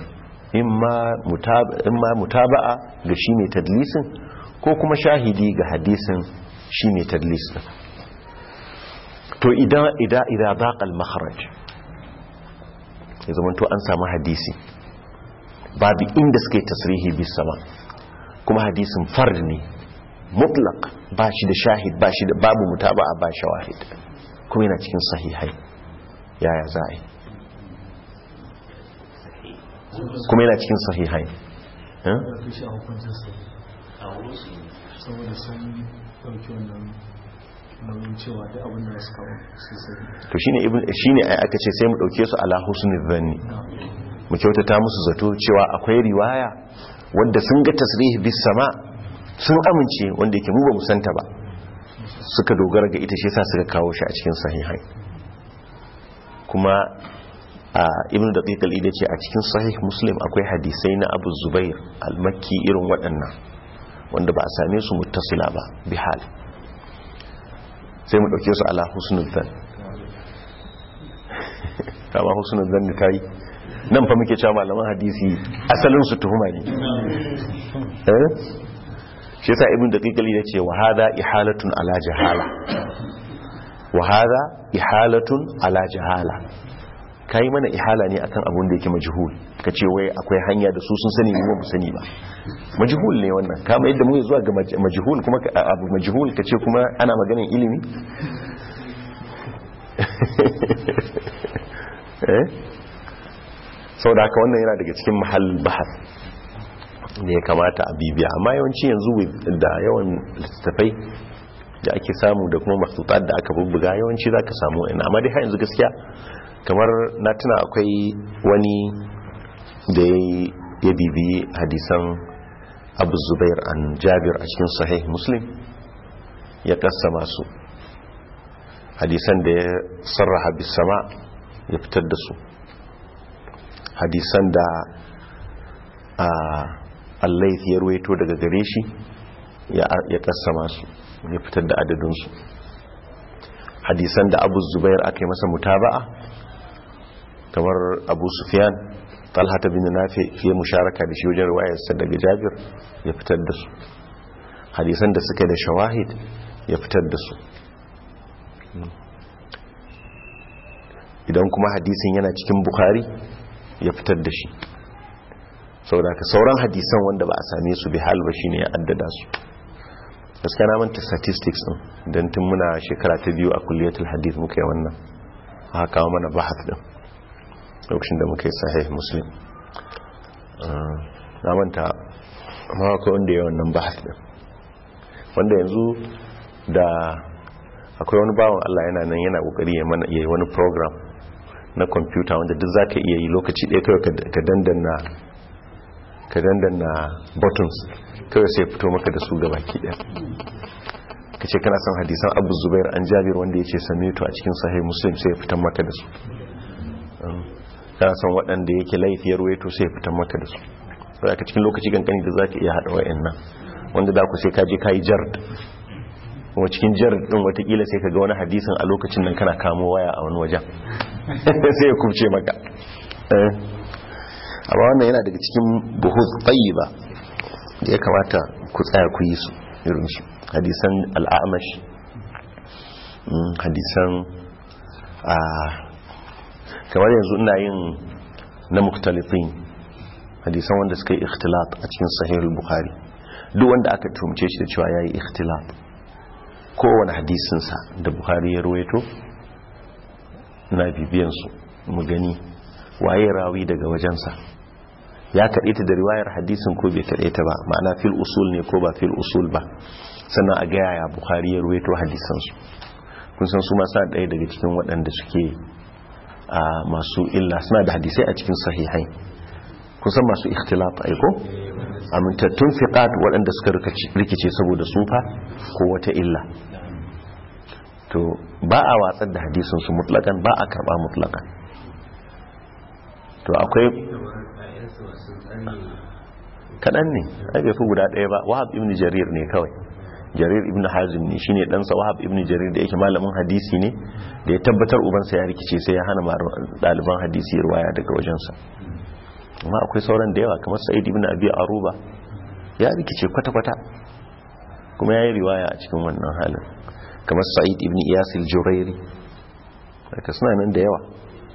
imma mutaba'a ga shi mai tadlisin ko kuma shahidi ga hadisin shi mai tadlisin to idan idan idan baqal makharaj ya zama to an samu hadisi babu inda suka yi tasrihi bis sama kuma hadisin fard ne mutlaq ba shi da shahid ba shi da babu mutaba'a ba shawahid kuma yana cikin sahihai yaya za a yi kuma yana cikin sahihai eh? da fi shi a hukuncin sa a wurin su ne saboda sun ɗauki wannan nauyin cewa duk abin da su kawo su sani to shine ibn shine ai aka ce sai mu dauke su ala husnul dhanni mu kyautata musu zato cewa akwai riwaya wanda sun ga tasrihi bis sama sun amince wanda yake mu ba mu santa ba suka dogara ga ita shi yasa suka kawo shi a cikin sahihai kuma a ibn daqiq al-ida ce a cikin sahih muslim akwai hadisai na abu zubair al-makki irin waɗannan wanda ba a same su muttasila ba bihal sai mu dauke su ala husnul dhann kama husnul dhann ta yi nan fa muke cewa malaman hadisi asalin su tuhuma ne eh shi yasa ibn daqiqali yace wa hadha ihalatun ala jahala wa hadha ihalatun ala jahala kai mana ihala ne akan abun da yake majhul kace wai akwai hanya da su sun sani mu ba mu sani ba majhul ne wannan kama yadda muke zuwa ga maj- majhul kuma ka- abu majhul kace kuma ana maganin ilimi eh saboda haka wannan yana daga cikin mahallin bahas da ya kamata a bibiya amma yawanci yanzu with- da yawan littattafai da ake samu da kuma maktutat da aka bubbuga yawanci za ka samu ina amma dai har yanzu gaskiya kamar na tuna akwai wani da ya yi- ya bibi hadisan abu zubair an jabir a cikin sahih muslim ya kasa masu hadisan da ya sarraha bisama ya fitar da su hadisan da a allaith ya ruwaito daga gare shi ya kassama su ya fitar da adadinsu hadisan da abu zubair aka yi masa mutaba'a kamar abu sufyan talhata bin nafi fiye musharaka da shi wajen ruwayarsa daga jabir ya fitar da su hadisan da suka da shawahid ya fitar da su idan kuma hadisin yana cikin bukhari ya fitar da shi saboda ka sauran hadisan wanda ba a same su bi hal ba shine ya addada su gaskiya na manta statistics din dan tun muna shekara ta biyu a kulliyatul hadith muka yi wannan aka kawo mana bahath din lokacin da muka yi sahih muslim Ah, na manta amma akwai wanda ya yi wannan bahath din wanda yanzu da akwai wani bawan Allah yana nan yana kokari ya mana yayi wani program na kwamfuta wanda duk za ka iya yi lokaci ɗaya kawai ka- ka dandana ka dandana buttons kawai sai fito maka da su gaba ki ɗaya ka ce kana son hadisan abu zubair an jabir wanda ya ce samitu a cikin sahih muslim sai ya fitan maka da su Um, kana son waɗanda yake laifiyar waito sai ya fitan maka da su sai ka cikin lokaci kankani da za ka iya haɗa wa'in nan wanda da ku sai ka je ka yi jard kuma cikin jar din watakila sai ka ga wani hadisin a lokacin nan kana kamo waya a wani wajen sai ya kubce maka Eh. amma wannan yana daga cikin buhuz tayyiba da ya kamata ku tsaya ku yi su irin shi hadisan al'amash mm, hadisan a kamar yanzu ina yin na muktalifin hadisan wanda suka yi ikhtilat a cikin sahihul bukhari duk wanda aka tumce shi da cewa yayi ikhtilat kowane hadisinsa da buhari ya ruwaito na bibiyansu mu gani waye rawi daga wajensa ya kaɗe ta da riwayar hadisin ko bai kaɗe ta ba ma'ana fil usul ne ko ba fil usul ba sannan a gaya ya buhari ya ruwaito hadisansu kun san su masu ɗaya daga cikin waɗanda suke a masu illa suna da hadisai a cikin sahihai kun san masu ikhtilaf aiko amintattun fiqat waɗanda suka rikice saboda sufa ko wata illa to ba a watsar da hadisin su mutlakan ba a karba mutlakan to akwai kaɗan ne ai bai fi guda ɗaya ba wahab ibn jarir ne kawai jarir ibn hazim ne shine ɗansa wahab ibn jarir da yake malamin hadisi ne da ya tabbatar ubansa ya rikice sai ya hana ɗaliban hadisi ruwaya daga wajensa amma akwai sauran da yawa kamar sa'id ibn abi aruba ya rikice kwata-kwata kuma ya yi riwaya a cikin wannan halin kamar sa'id ibn iyas al-jurairi daga suna nan da yawa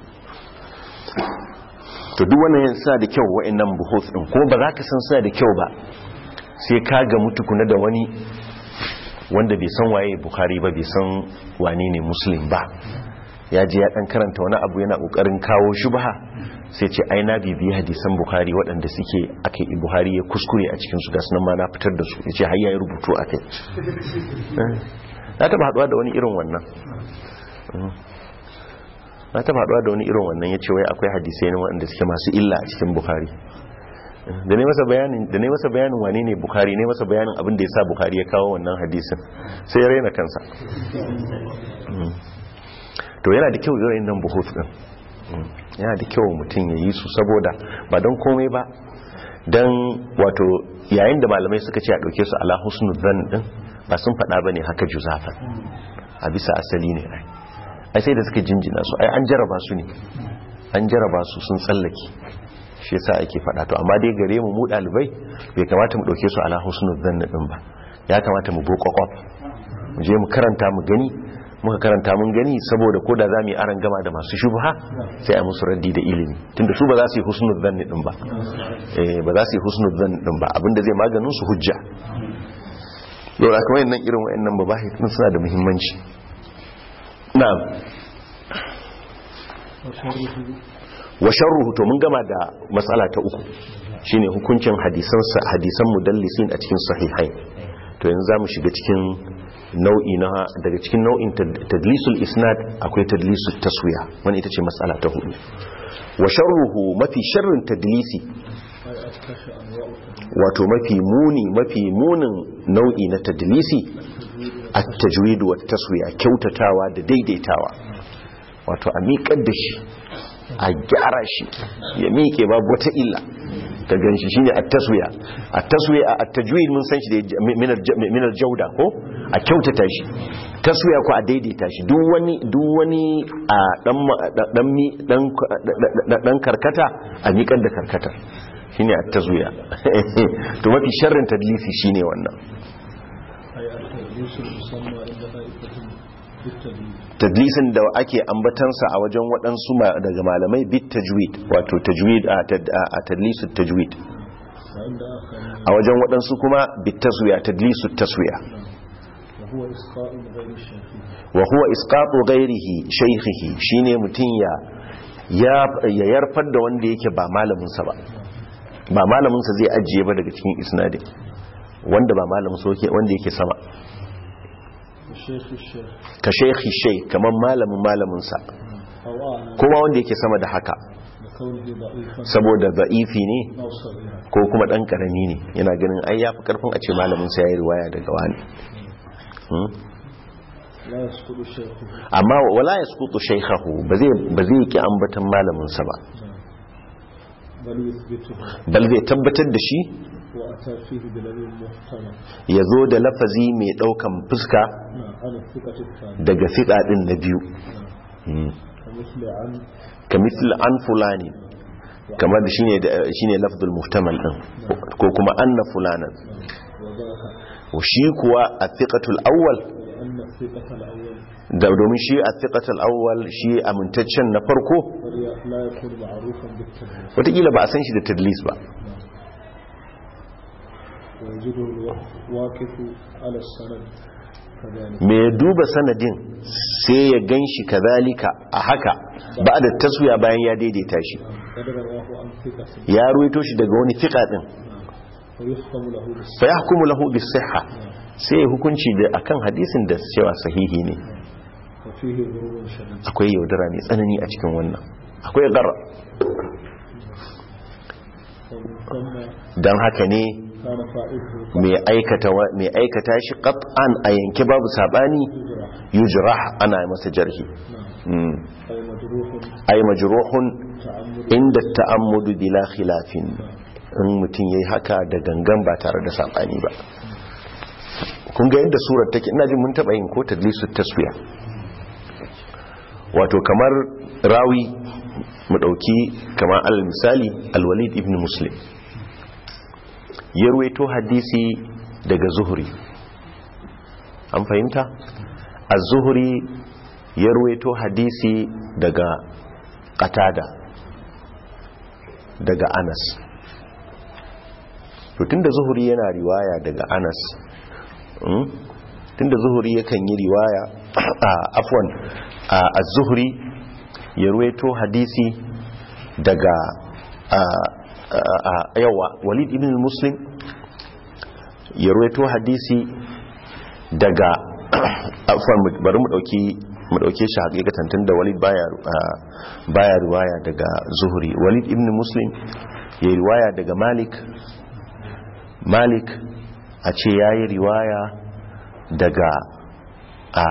to duk wannan yin suna da kyau wa'annan buhos din kuma ba za ka san suna da kyau ba sai ka ga mutukuna da wani wanda bai san waye bukhari ba bai san wane ne muslim ba ya je ya dan karanta wani abu yana kokarin kawo shubha sai ce ai na bibi hadisan bukhari waɗanda suke akai buhari ya kuskure a cikin su ga sunan ma na fitar da su yace har yayi rubutu akai na taba haduwa da wani irin wannan na taba haduwa da wani irin wannan yace wai akwai hadisai ne waɗanda suke masu illa a cikin bukhari da ne masa bayanin da ne masa bayanin wane ne bukhari ne masa bayanin abin da yasa bukhari ya kawo wannan hadisin sai ya raina kansa to yana da kyau irin nan buhut din yana da kyau mutum ya yi su saboda ba don komai ba don wato yayin da malamai suka ce a ɗauke su ala husnu zan din ba sun faɗa ba ne haka juzafan a bisa asali ne ai ai sai da suka jinjina su ai an jaraba su ne an jaraba su sun tsallake shi yasa ake faɗa to amma dai gare mu mu ɗalibai bai kamata mu ɗauke su ala husnu zan din ba ya kamata mu bo kwakwaf mu je mu karanta mu gani muka karanta mun gani saboda ko da za mu yi aran gama da masu shubha sai a musu raddi da ilimi tunda su ba za su yi husnul zanni din ba eh ba za su yi husnul zanni din ba abinda zai maganin su hujja dora kuma wayannan irin wayannan babahi din suna da muhimmanci na'am wa sharruhu to mun gama da matsala ta uku shine hukuncin hadisan hadisan mudallisin a cikin sahihain to yanzu zamu shiga cikin nau'i na daga cikin nau'in tadlisul isnad akwai tadlisul taswiya wani ita ce matsala ta hudu wa sharruhu mafi sharrin tadlisi wato mafi muni mafi munin nau'i na tadlisi at-tajwid wa taswiya kyautatawa da daidaitawa wato a miƙar da shi a gyara shi ya miƙe babu wata illa ka gan shi shine at-taswiya at-taswiya at-tajwid mun san shi da min al-jawda ko a kyautata shi taswiya ko a daidaita shi duk wani duk wani a dan dan dan dan karkata a miƙar da karkata shine at-taswiya to mafi sharrin tadlisi shine wannan tadlisin da ake ambatansa a wajen waɗansu daga malamai bit tajwid wato tajwid a tadlisu tajwid a wajen waɗansu kuma bit taswiya tadlisu taswiya wa huwa isqatu ghairihi shaykhihi shine mutun ya ya yarfar da wanda yake ba malamin sa ba ba malamin sa zai ajiye ba daga cikin isnadin wanda ba malamin sa wanda yake sama ka shaikhi shai kamar malamin malaminsa kuma wanda yake sama da haka saboda za'ifi ne ko kuma dan karami ne yana ganin ai yafi karfin a ce malaminsa ya yi riwaya daga wani amma wala ya sukutu shaikhahu ba zai ki ambatan malaminsa ba bal zai tabbatar da shi ya zo da lafazi mai daukan fuska daga fiɗa ɗin na biyu ka misli an fulani kamar da shi ne lafzul muhtamal ɗin ko kuma an na fulanan shi kuwa a fiƙatul awwal da domin shi a fiƙatul awwal shi amintaccen na farko watakila ba a san shi da tadlis ba mai duba sanadin sai ya gan shi kazalika a haka ba da taswiya bayan ya daidaita shi ya ruwaito shi daga wani fiƙa ɗin fa ya hukumu lahu bis siha sai ya hukunci da akan hadisin da cewa sahihi ne akwai yaudara mai tsanani a cikin wannan akwai gara don haka ne mai aikata shi qat'an a yanke babu sabani yujrah ana masa jarhi ay majruhun inda ta'ammudu bila khilafin in mutum yayi haka da gangan ba tare da sabani ba kun ga yadda surar take ina jin mun taba yin ko tadlisu taswiya wato kamar rawi mu dauki kamar al misali al-walid ibn muslim ya ruwaito hadisi daga zuhuri an fahimta a zuhuri ya ruwaito hadisi daga katada daga anas tun da zuhuri yana riwaya daga anas tunda zuhuri yakan yi riwaya afwan az-zuhri ya ruwaito hadisi daga yawa walid ibn muslim ya ruwaito hadisi daga afwan bari mu dauki mu dauke shi hakikatan tunda walid baya baya riwaya daga zuhri walid ibn muslim ya riwaya daga malik malik a ce yayi riwaya daga a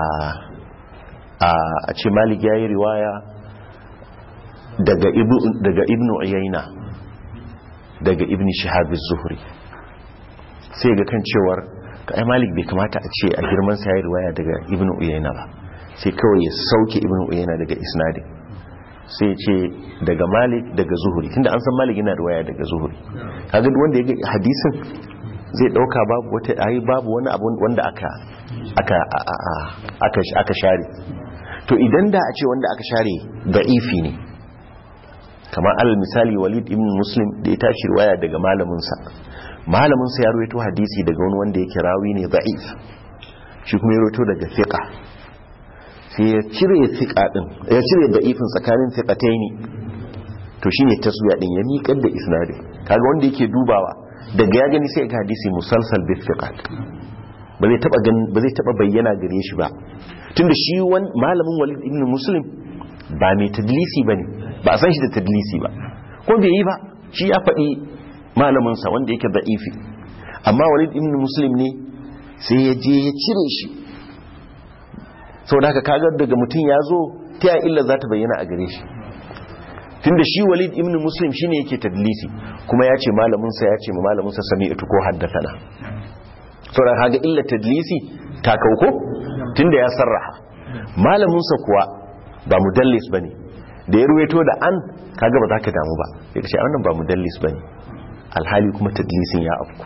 a ce malik yayi riwaya daga ibn daga ibn uyayna daga ibn shihab az-zuhri sai ga kan cewar kai malik bai kamata a ce a girman sa yayi riwaya daga ibn uyayna ba sai kawai ya sauke ibn uyayna daga isnadin sai ya ce daga malik daga zuhuri tunda an san malik yana riwaya daga zuhuri kaga duk wanda ya ga hadisin zai dauka babu wata ayi babu wani abu wanda aka aka aka aka share to idan da a ce wanda aka share da'ifi ne kamar alal misali walid ibn muslim da ya tashi riwaya daga malamin sa malamin sa ya rawaito hadisi daga wani wanda yake rawi ne da'if shi kuma ya rawaito daga fiqa sai ya cire fiqa din ya cire da'ifin tsakanin fiqataini to shine taswiya din ya miƙar da isnadin kaga wanda yake dubawa daga ya gani sai ga hadisi musalsal bil fiqat ba zai taba ba zai taba bayyana gare shi ba tunda shi wan malamin walid ibn muslim ba mai tadlisi bane ba a san shi da tadlisi ba ko bai yi ba shi ya faɗi malamin sa wanda yake da'ifi amma walid ibn muslim ne sai ya je ya cire shi saboda haka kaga daga mutum ya zo ta ya illa za ta bayyana a gare shi tunda shi walid ibn muslim shine yake tadlisi kuma ya ce malaminsa ya ce ma malaminsa sami'tu ko haddathana saboda kaga illa tadlisi ta kauko tunda ya sarraha malaminsa kuwa ba mudallis bane da ya ruwaito da an kaga ba za ka damu ba sai ka ce wannan ba mudallis bane alhali kuma tadlisin ya afku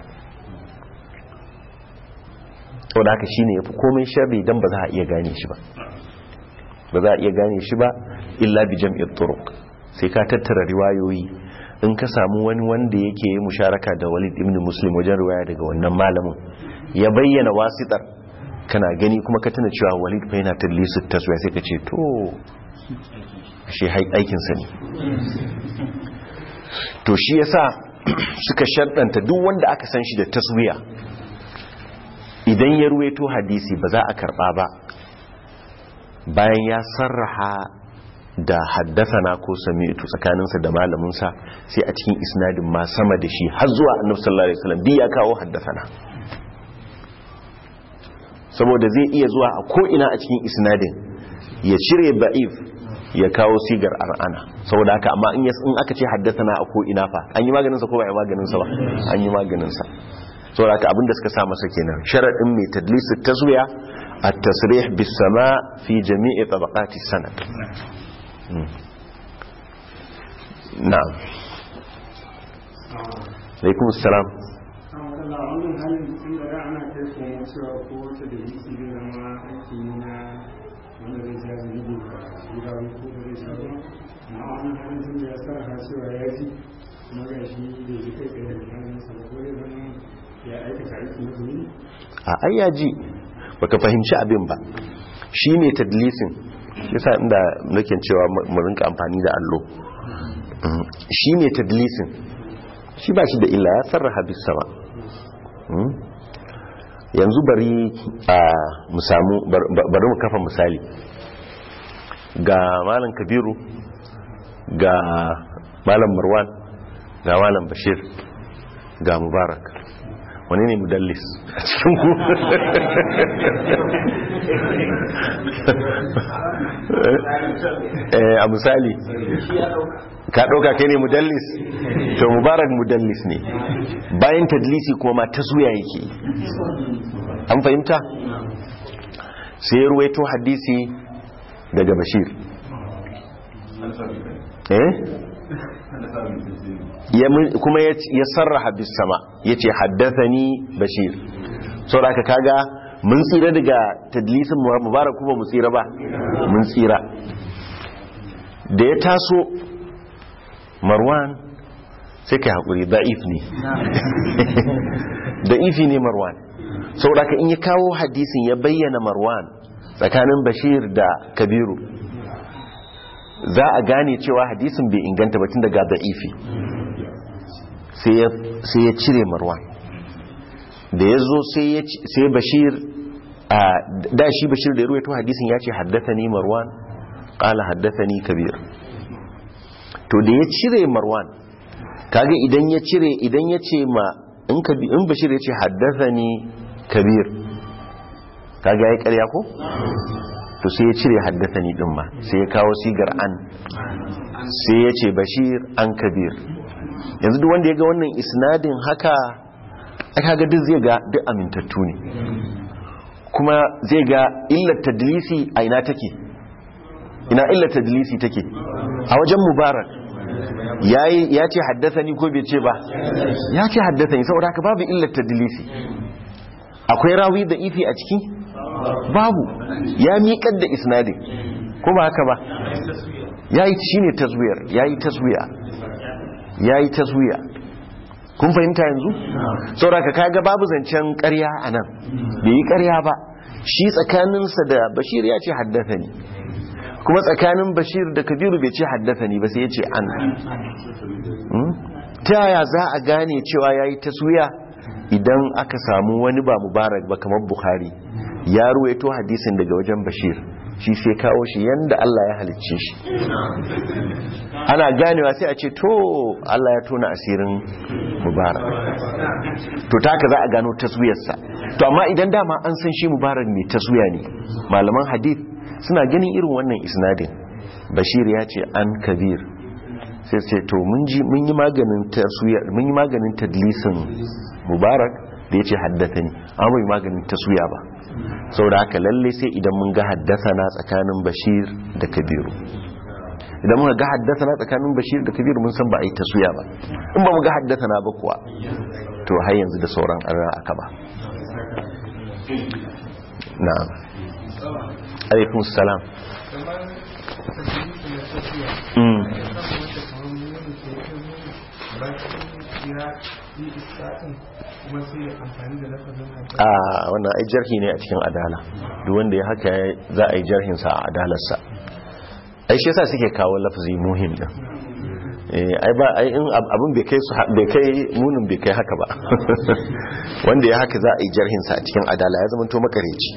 saboda haka shine yafi komai sharri dan ba za a iya gane shi ba ba za a iya gane shi ba illa bi jam'it turuq sai ka tattara riwayoyi in ka samu wani wanda yake yi musharaka da walid ibn muslim wajen riwaya daga wannan malamin ya bayyana wasitar kana gani kuma ka tana cewa walid fa yana tadlisu taswiya sai ka ce to shi aikin sa ne to shi yasa suka shaddanta duk wanda aka san shi da taswiya idan ya ruwaito hadisi ba za a karba ba bayan ya sarraha da haddasana ko sami'tu tsakaninsa da malaminsa sai a cikin isnadin ma sama da shi har zuwa annabi sallallahu alaihi wasallam ya kawo haddasana saboda zai iya zuwa a ko ina a cikin isnadin ya cire ba'if ya kawo sigar ar'ana saboda haka amma in aka ce haddasana a ko ina fa an yi maganin sa ko ba a yi maganin sa ba an yi maganin sa saboda haka abinda suka sa masa kenan sharadin mai tadlis tazwiya at-tasrih bis sama fi jami'i tabaqati sanad na'am alaikum assalam a ayyaji baka fahimci abin ba shi ne tadlisin yasa inda nake cewa mu rinka amfani da allo shi ne tadlisin shi ba shi da illa ya sarraha bis sama yanzu bari a mu samu bari mu kafa misali ga malam kabiru ga malam marwan ga malam bashir ga mubarak wani ne mudallis a cikin ku a misali ka ɗauka kai ne mudallis to mubarak mudallis ne bayan tadlisi kuma ma ta zuya yake an fahimta sai ruwaito hadisi daga bashir eh kuma ya sarraha bis sama ya ce haddathani bashir sau da aka kaga mun tsira daga tadlisin mubarak kuma mu tsira ba mun tsira da ya taso marwan sai ka haƙuri da'if ne da'ifi ne marwan saboda in ya kawo hadisin ya bayyana marwan tsakanin bashir da kabiru za a gane cewa hadisin bai inganta batun daga da'ifi sai ya cire marwan da ya zo sai bashir da shi bashir da ya ruwaito hadisin ya ce haddasa ni marwan ƙala haddasa ni kabir to da ya cire marwan kaga idan ya cire idan ya ce ma in bashir ya ce haddasa ni kabir kaga ya yi karya ko? to sai ya cire haddasa ni ɗin ma sai ya kawo sigar an sai ya ce bashir an kabir yanzu duk wanda ya ga wannan isnadin haka aka ga duk zai ga duk amintattu ne kuma zai ga illar tadlisi a ina take ina illar tadlisi take a wajen mubarak ya ce haddasa ni ko bai ce ba ya ce haddasa ni saboda haka babu illar tadlisi akwai rawi da ifi a ciki babu ya miƙar da isnadin ko ba haka ba ya yi shi ne taswiyar ya yi taswiya ya yi taswiya kun fahimta yanzu sauraka kaga babu zancen ƙarya a nan bai yi ƙarya ba shi tsakaninsa da bashir ya ce haddasa ni kuma tsakanin bashir da kabiru bai ce haddasa ni ba sai ya ce an ta yaya za a gane cewa ya yi taswiya idan aka samu wani ba mubarak ba kamar bukhari ya ruwaito hadisin daga wajen bashir shi sai kawo shi yanda Allah ya halicce shi ana ganewa sai a ce to Allah ya tona asirin mubarak to taka za a gano taswiyarsa to amma idan dama an san shi mubarak mai taswiya ne malaman hadith suna ganin irin wannan isnadin bashir ya ce an kabir sai ce to mun ji mun yi maganin taswiya mun yi maganin tadlisin mubarak da ya ce haddata ni amma bai maganin taswiya ba sau da haka lalle sai idan mun ga haddasa na tsakanin bashir da kabiru idan muka ga haddasa na tsakanin bashir da kabiru mun san ba a yi taswiya ba in ba mu ga haddasa na ba kuwa to har yanzu da sauran an aka ba na'am alaikum salam a wannan ai jarhi ne a cikin adala duk wanda ya haka za a yi jarhinsa a adalarsa ai shi yasa suke kawo lafzi muhim din ai ba ai in abin bai kai su bai kai munin bai kai haka ba wanda ya haka za a yi jarhinsa a cikin adala ya zama to makareci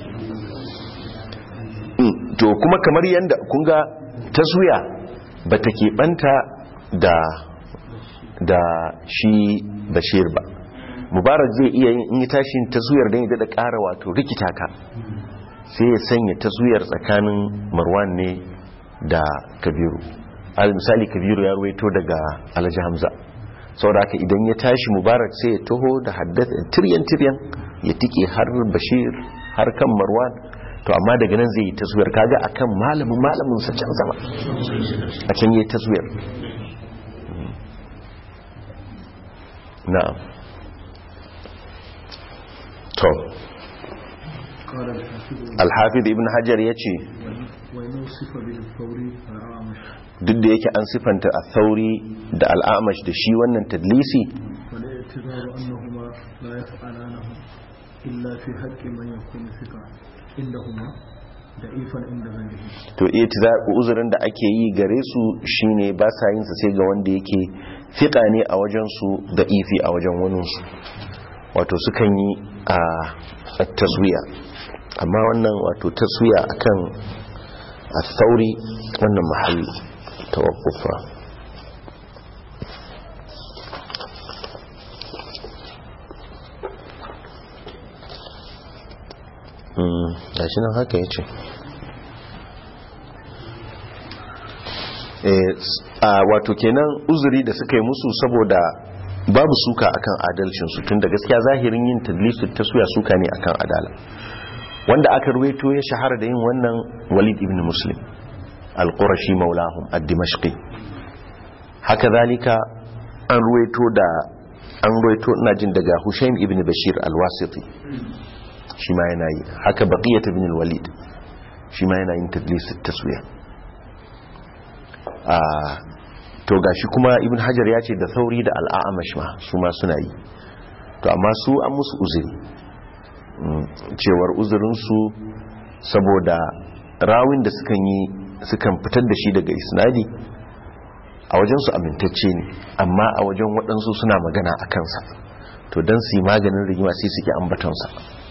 to kuma kamar yanda kun ga taswiya ba ta keɓanta da da shi bashir ba mubarak zai iya yin yi tashin taswiyar don ya daɗa ƙara wato rikita ka sai ya sanya taswiyar tsakanin marwan ne da kabiru al misali kabiru ya ruwaito daga alhaji hamza saboda haka idan ya tashi mubarak sai ya taho da haddasa tiryan tiryan ya tike har bashir har kan marwan to amma daga nan zai yi taswiyar kaga akan malamin malamin sa can sama a can yi taswiyar na'am to alhafiz ibn hajar ya ce duk da yake an sifanta a sauri da al'amash da shi wannan tadlisi to iya uzurin da ake yi gare su shine ba sa yin sa sai ga wanda yake fiƙa ne a wajensu da ifi a wajen waninsu wato sukan yi a taswiya amma wannan wato taswiya akan a sauri wannan mahalli tawakkufa ga shi nan haka ya ce wato kenan uzuri da suka yi musu saboda babu suka akan adalcinsu tun da gaskiya zahirin yin tadlisu ta suya suka ne akan adala wanda aka ruwaito ya shahara da yin wannan walid ibn muslim al-qurashi maulahum ad-dimashqi haka zalika an ruwaito da an ruwaito ina jin daga hushaim ibn bashir al-wasiti shi ma yana yi haka baqiyat ibn al-walid shi ma yana yin tadlisu taswiya a to gashi kuma ibn hajar ya ce da sauri da al'amash ma su ma suna yi to amma su an musu uzuri Mm, cewar uzurinsu saboda rawin da sukan yi sukan fitar da shi daga isnadi a wajensu amintacce ne amma a wajen waɗansu suna magana a kansa to don su yi maganin rigima sai suke ambatansa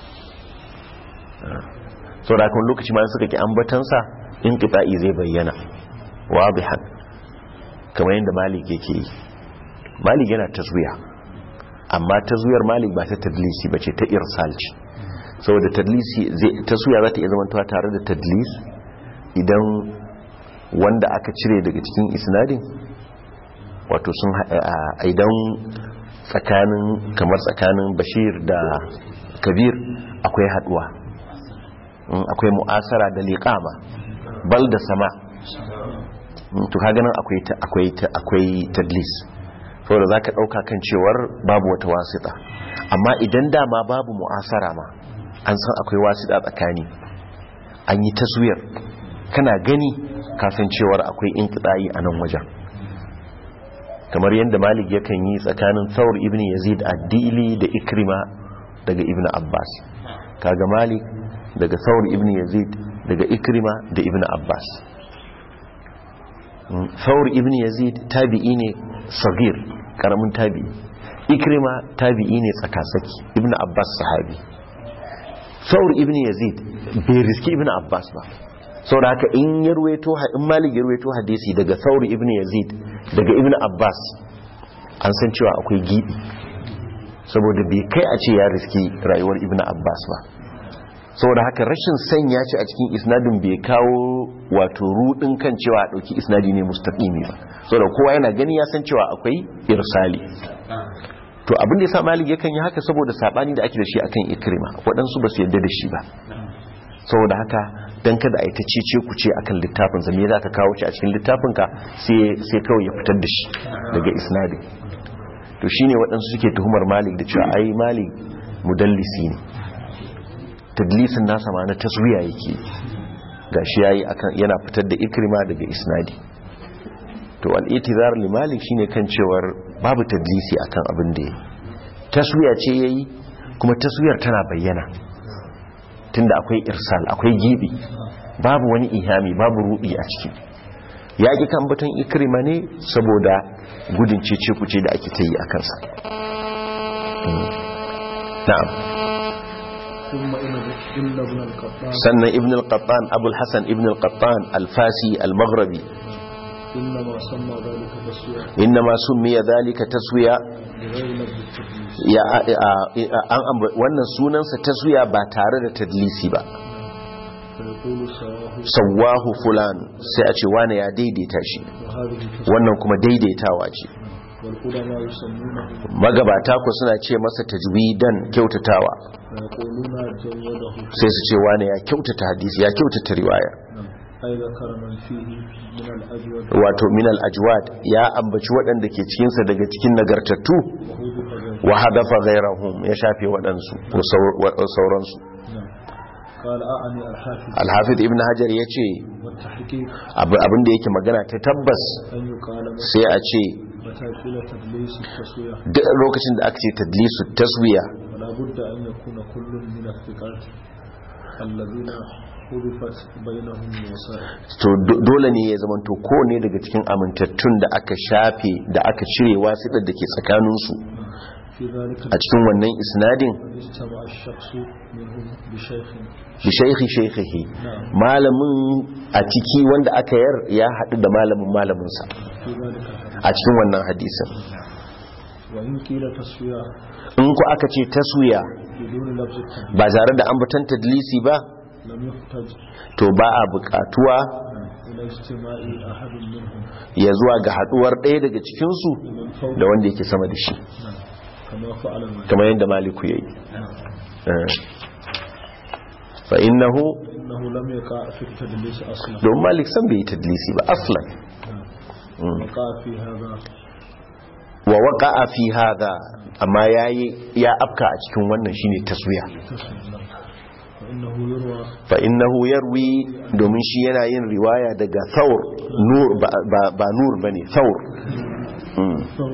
sau da kan lokaci ma suka ki ambatansa in ƙita'i zai bayyana wadihan kamar yadda malik yake yi malik yana taswiya amma taswiyar malik ba ta tadlisi ba ce ta irsal ce saboda tadlisi taswiya za ta iya zamantawa tare da tadlis idan wanda aka cire daga cikin isnadin wato sun idan tsakanin kamar tsakanin bashir da kabir akwai haduwa akwai mu'asara da liqama bal da sama to kaga nan akwai akwai akwai tadlis saboda zaka dauka kan cewar babu wata wasita amma idan dama babu mu'asara ma an san akwai wasita tsakani an yi taswiyar kana gani kasancewar akwai inqita'i a nan wajen kamar yadda malik yakan yi tsakanin thawr ibn yazid ad-dili da ikrima daga ibn abbas kaga malik daga thawr ibn yazid daga ikrima da ibn abbas thawr ibn yazid tabi'i ne sagir karamin tabi'i ikrima tabi'i ne tsakasaki ibn abbas sahabi thawr ibn yazid bai riski ibn abbas ba sau da haka in ya ruweto in malik ya ruweto hadisi daga sauri ibn yazid daga ibn abbas an san cewa akwai gibi saboda bai kai a ce ya riski rayuwar ibn abbas ba saboda haka rashin sanya shi a cikin isnadin bai kawo wato rudin kan cewa a dauki isnadi ne mustaqimi ba saboda kowa yana gani ya san cewa akwai irsali to abin da yasa malik yakan yi haka saboda sabani da ake da shi akan ikrima waɗansu ba su yarda da shi ba saboda haka don kada a yi ta cece ku ce akan littafinsa me za ka kawo shi a cikin littafinka sai kawai ya fitar da shi daga isnadi to shi ne waɗansu suke tuhumar malik da cewa ai malik mudallisi ne tadlisin nasa ma na taswiya yake ga shi yayi akan yana fitar da ikrima daga isnadi to al-itizar li malik shine kan cewar babu tadlisi akan abin da yayi taswiya ce yayi kuma taswiyar tana bayyana tunda akwai irsal akwai gibi babu wani ihami babu rubi a ciki ya ƙi kan batun ikrima ne saboda gudun cece kuce da ake ta yi a kansa na'am sannan ibn al-qattan abul hasan ibn al-qattan al-fasi al-maghrabi إنما سمي ذلك تسوية ya an wannan sunansa taswiya ba tare da tadlisi ba sawahu fulan sai a ce wane ya daidaita shi wannan kuma daidaitawa ce magabata ku suna ce masa tajwidan kyautatawa sai su ce wane ya kyautata hadisi ya kyautata riwaya wato minal ajwad ya ambaci waɗanda ke cikinsa daga cikin nagartattu wa hadafa ghairahum ya shafe waɗansu ko sauransu alhafid ibn hajar ya ce abinda yake magana ta tabbas sai a ce duk lokacin da aka ce tadlisu taswiya to dole ne ya zamanto ko ne daga cikin amintattun da aka shafe da aka cire wasiɗar da ke tsakaninsu a cikin wannan isnadin bi shaikhi shaikhihi malamin a ciki wanda aka yar ya haɗu da malamin malaminsa a cikin wannan hadisin in ku aka ce taswiya ba tare da ambatan tadlisi ba to ba a bukatuwa ya zuwa ga haduwar ɗaya daga cikinsu da wanda yake sama da shi kamar yadda maliku ya yi fa'innahu don malik san bai yi tadlisi ba aslan wa waka a fi hada amma ya afka a cikin wannan shine taswiya فإنه يروي domin shi yana yin riwaya daga thawr nur ba nur bane thawr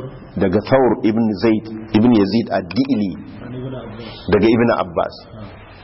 daga thawr ibn zaid ibn yazid ad-dili daga ibn abbas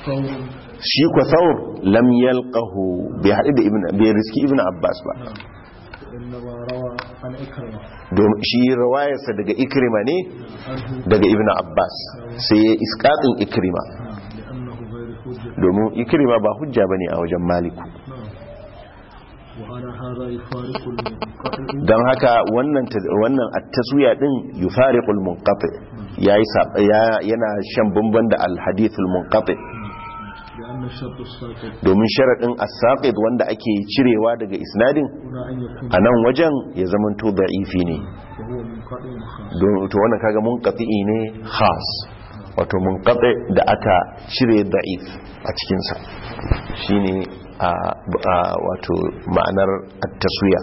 وثور shi kwa thawr lam yalqahu bai haɗu da ibn bai riski ibn abbas ba إنما روى عن إكرمة domin shi rawayarsa daga ikrima ne عنه daga ibn abbas sai ya iskatin ikrima نعم لأنه غير حجة domin ikrima ba hujja bane a wajen maliku نعم وعلى هذا يفارق المنقطع don haka wannan ta- wannan at-taswiya din yufariqul munqati yayi sab- ya- yana shan bamban da al-hadithul munqati لأن الشرط الساقط domin sharadin as-saqid wanda ake cirewa daga isnadin هنا أن يكون a nan wajen ya zamanto da'ifi ne وهو منقطع خاص don to wannan kaga munqati ne khas wato munqati da aka cire da'if a cikin sa shine a a- wato ma'anar at-taswiya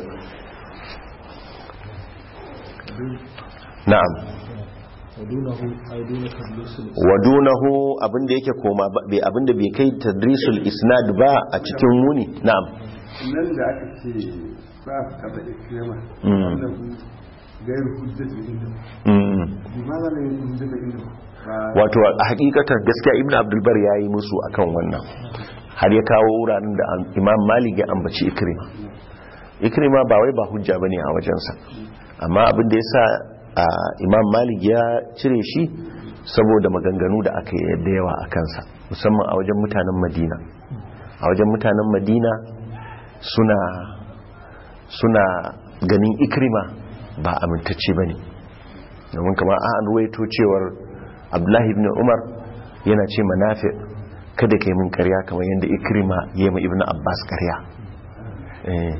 na'am ودونه أي دون تدليس الإسلام wadunahu abinda yake koma ba- bai abinda bai kai tadrisul isnad ba a cikin muni na'am nan da aka ce ba a kaba ikirama Mm. wanda ku gairu hujjatu inda Mm. limaza ne hujjatu inda ba wato a hakikatar gaskiya ibnu abdul bar yayi musu akan wannan har ya kawo wuraren da am- imam malik ya ambaci ikrima ikrima ba wai ba hujja bane a wajensa amma abin da yasa a, imam malik ya cire shi saboda maganganu da aka yi da yawa a kansa musamman a wajen mutanen madina a wajen mutanen madina suna suna ganin ikrima ba amintacce bane domin kamar an ruwaito cewar abdullahi ibn umar yana ce manafi kada ka yi min karya kamar yadda ikrima ya yi ibn abbas karya Eh.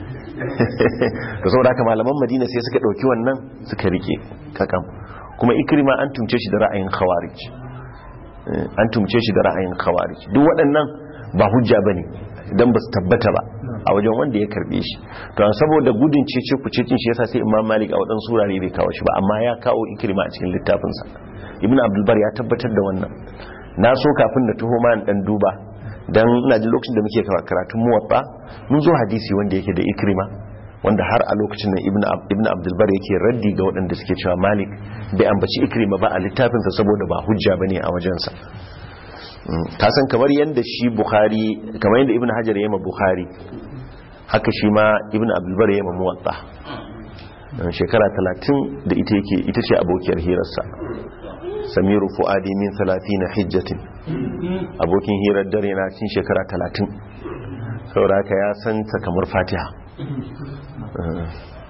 da saboda haka malaman madina sai suka ɗauki wannan suka rike kakam kuma ikrima an tumce shi da ra'ayin khawarij Eh, an tumce shi da ra'ayin khawarij duk waɗannan ba hujja bane idan ba su tabbata ba a wajen wanda ya karbe shi to an saboda gudun cece ku cecin shi yasa sai imam malik a waɗansu wurare bai kawo shi ba amma ya kawo ikrima a cikin littafinsa ibn abdulbar ya tabbatar da wannan na so kafin da tuho ma in dan duba dan ina jin lokacin da muke karatun muwatta mun zo hadisi wanda yake da ikrima wanda har a lokacin nan ibn Ab- ibn abdulbar yake raddi ga waɗanda suke cewa malik bai ambaci ikrima ba a littafinsa saboda ba hujja bane a wajensa Mm, ka san kamar yadda shi bukhari kamar yadda ibn hajar ya yi ma bukhari haka shi ma ibn abdulbar ya yi ma muwatta Mm, shekara talatin da ita yake ita ce abokiyar hirarsa samiru fu'adi min na hijjatin abokin hirar dare na cin shekara talatin saboda haka ya san ta kamar fatiha Mm.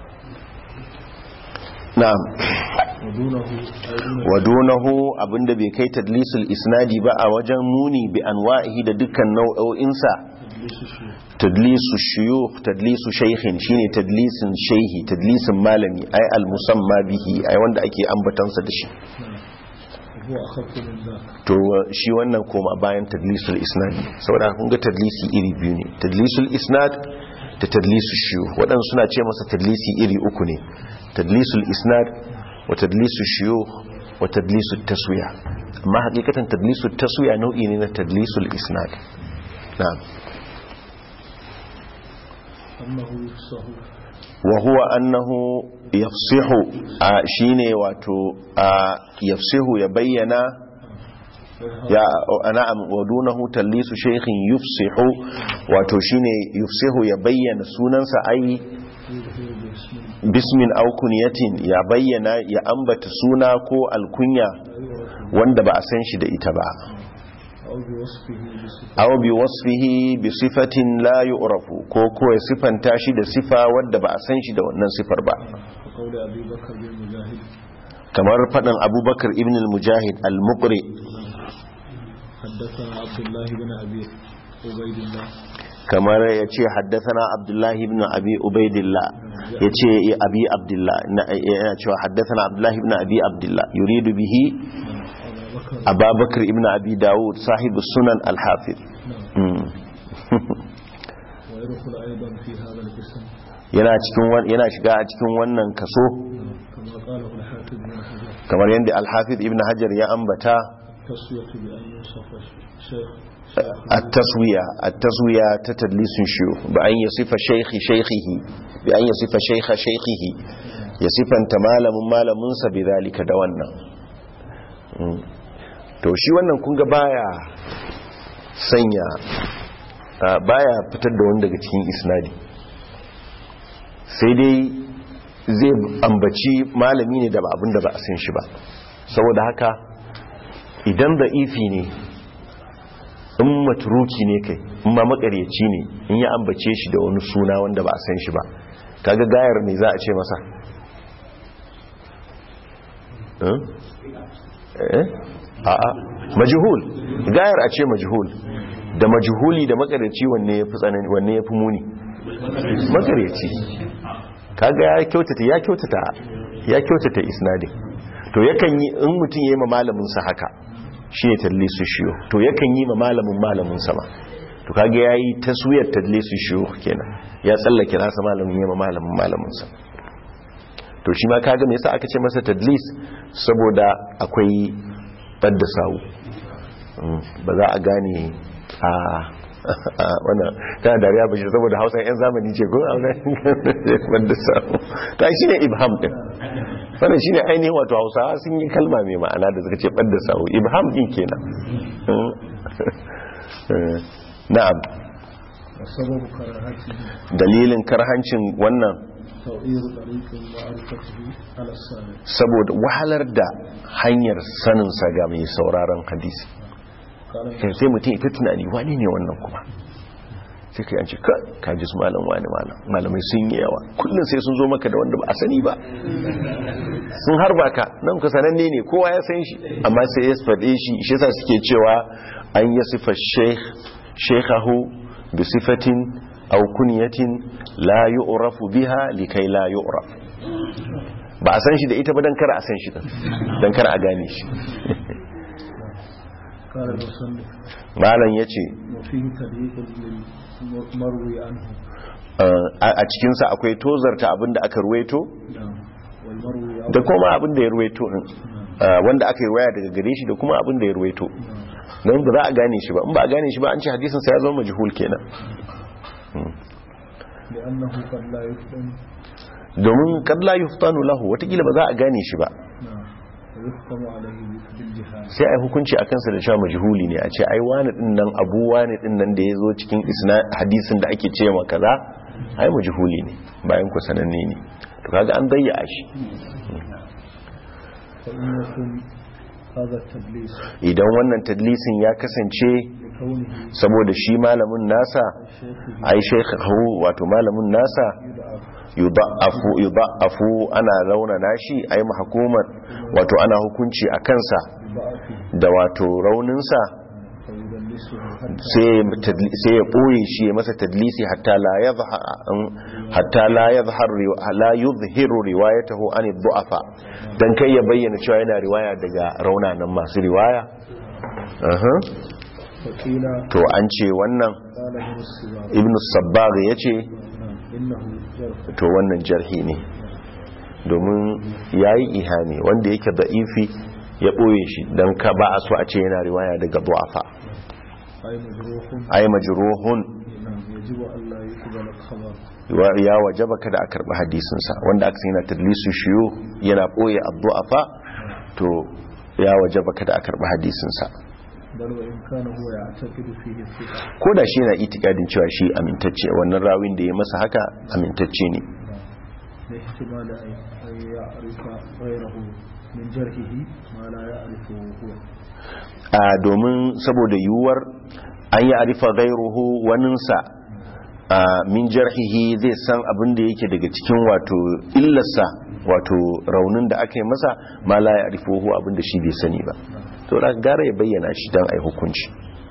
na'am ودونه أي دون wadunahu abinda bai kai tadlisul isnadi ba a wajen muni bi anwa'ihi da dukkan nau'o'insa تدليس الشيء tadlisu shuyukh tadlisu shaykhin shine tadlisin shayhi tadlisin malami ay al musamma bihi ay wanda ake ambatansa da shi وهو أخف من ذاك to shi wannan koma bayan tadlisul isnadi saboda kun ga tadlisi iri biyu ne tadlisul isnad da tadlisu shuyukh waɗansu suna ce masa tadlisi iri uku ne tadlisul isnad wa tadlisu shuyukh wa tadlisu taswiya amma hakikatan tadlisu taswiya nau'i ne na tadlisul isnad na'am أنه يفصح wa huwa annahu yafsihu a shine wato a yafsihu ya bayyana ya na'am wa dunahu tallisu shaykhin yufsihu wato shine yufsihu ya bayyana sunansa ai يظهر باسم bismin aw kunyatin ya bayyana ya ambata suna ko alkunya لا يعرف wanda ba a san shi da ita ba أو بوصفه بصفة aw bi wasfihi bi sifatin la yu'rafu ko ko ya sifanta shi da sifa wanda ba a san shi da wannan sifar ba وقول أبي بكر بن مجاهد kamar faɗin abubakar ibn al-mujahid al-muqri حدثنا عبد الله بن أبي عبيد الله kamar ya ce haddathana abdullahi ibn abi ubaidillah ya ce ya abi abdullah na- yana cewa haddathana abdullahi ibn abi abdullah yuridu bihi أبا بكر ababakar ibn abi dawud sahibu sunan al-hafiz نعم Mm. ويدخل أيضا في هذا القسم yana cikin wan- yana shiga a cikin wannan kaso نعم كما قاله الحافظ بن حجر kamar yadda al-hafiz ibn hajar ya ambata التسوية بأن يوصف شيخ التسوية التسوية تتدليس شيوخ بأن يصف شيخ شيخه بأن يصف شيخ شيخه يصف أنت مالم مالم منسى بذلك دوانا to shi wannan kun ga baya sanya ah, baya fitar da wani daga cikin isnadi sai dai zai ambaci malami ne da ba abin da ba a san shi ba saboda haka idan da ifi ne in maturuki ne kai in ma makaryaci ne in ya ambace shi da wani suna wanda ba a san shi ba kaga gayar ne za a ce masa Eh? Eh? a'a majhul gayar a ce majhul da majhuli da makaryaci wanne ya fi tsanani wanne ya fi muni makaryaci kaga ya kyautata ya kyautata ya kyautata isnadin to yakan yi in mutum yayi ma malamin sa haka shine tadlisu shiyo to yakan yi ma malamin malamin sa ma to kaga yayi taswiyar tadlisu shiyo kenan ya tsallake nasa malamin yayi ma malamin malamin sa to shi ma kaga me yasa aka ce masa tadlis saboda akwai badda sawu Mm, ba za a gane a a wannan tana dariya bashi saboda hausa yan zamani ce ko a wanda samu ta shi ne ibham din wannan shi ne ainihin wato hausa sun yi kalma mai ma'ana da suka ce ɓadda sawu ibham din kenan na'am وسبب كراهته dalilin karhancin wannan تغيير طريق معرفته على السامع saboda wahalar da hanyar saninsa ga mai sauraron hadisi قال sai sai mutum ita tunani wani ne wannan kuma sai ka yanci ka kaji su malam wani malam malamai sun yi yawa kullum sai sun zo maka da wanda ba a sani ba sun harba ka nan ka sananne ne kowa ya san shi amma sai ya faɗe shi shi yasa suke cewa an yi sifa sheikh shekhahu bi sifatin aw kunyatin la yu'rafu biha likai la yu'raf ba a san shi da ita ba dan kar a san shi din dan kar a gane shi قال المصنف malam yace وفيه تضييق للمروي عنه a cikinsa akwai tozarta abinda aka ruwaito نعم والمروي عنه da kuma abinda ya ruwaito din Ah, wanda aka yi waya daga gare shi da kuma abinda ya ruwaito don ba za a gane shi ba in ba a gane shi ba an ce hadisinsa ya zama majhul kenan لأنه قد لا يفهم domin kad la yuftanu lahu watakila ba za a gane shi ba نعم ويحكم عليه بالجهال sai ai hukunci a kansa da cewa majhuli ne a ce ai wani din nan abu wani din nan da ya zo cikin isna hadisin da ake ce ma kaza ai majhuli ne bayan ku sananne ne to kaga an dayya shi فإن يكن هذا التدليس idan wannan tadlisin ya kasance لكونه saboda shi malamin nasa شيخه ai shaykhahu wato malamin nasa يدعى yudha'afu yudha'afu ana raunana shi ai mahkuman wato ana hukunci a kansa بضعفه da wato rauninsa فيدلسه حتى sai tadli- sai ya boye shi ya masa tadlisi hatta la yadhhar hatta la yadhhar ri- la yuzhiru riwayatahu an ad-du'afa dan kai ya bayyana cewa yana riwaya daga raunanan masu riwaya Aha. فقيل to an ce wannan قال ابن السباع ibn sabbagh yace نعم إنه جرح to wannan jarhi ne domin yayi ihani wanda yake da'ifi ya boye shi dan ka ba a so a ce yana riwaya daga du'afa أي مجروح ay majruhun نعم يجب أن لا يقبل الخبر wa- ya wajaba kada a karbi hadisin sa wanda aka san yana tadlisu shiyu yana boye ad-du'afa to ya wajaba kada a karbi hadisin sa بل وإن كان هو يعتقد فيه الثقة ko da shi yana itikadin cewa shi amintacce wannan rawin da ya masa haka amintacce ne نعم لاحتمال أن أن يعرف غيره من جرحه ما لا يعرفه هو a domin saboda yiwuwar an yi arifa gairuhu waninsa a min jarhihi zai san abin da yake daga cikin wato illarsa wato raunin da aka yi masa ma la ya arifuhu abin da shi bai sani ba to da gara ya bayyana shi don a yi hukunci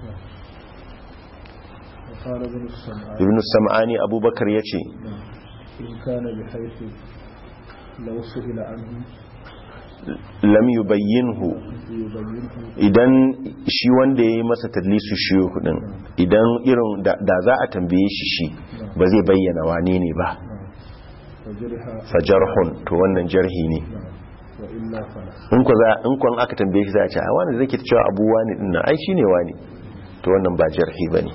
وقال ابن السمعان ibn sam'ani abubakar ya ce نعم إن كان بحيث لو سئل عنه lam yubayyinhu يبينه idan shi wanda ya yi masa tadlisu shiyo din idan irin da da za a tambaye shi shi ba zai bayyana wane ne ba نعم وجرح fajarhun to wannan jarhi ne نعم وإلا فلا in ku za in kun aka tambaye shi za a ce a wani zai ke cewa abu wani din nan ai shine wani to wannan ba jarhi bane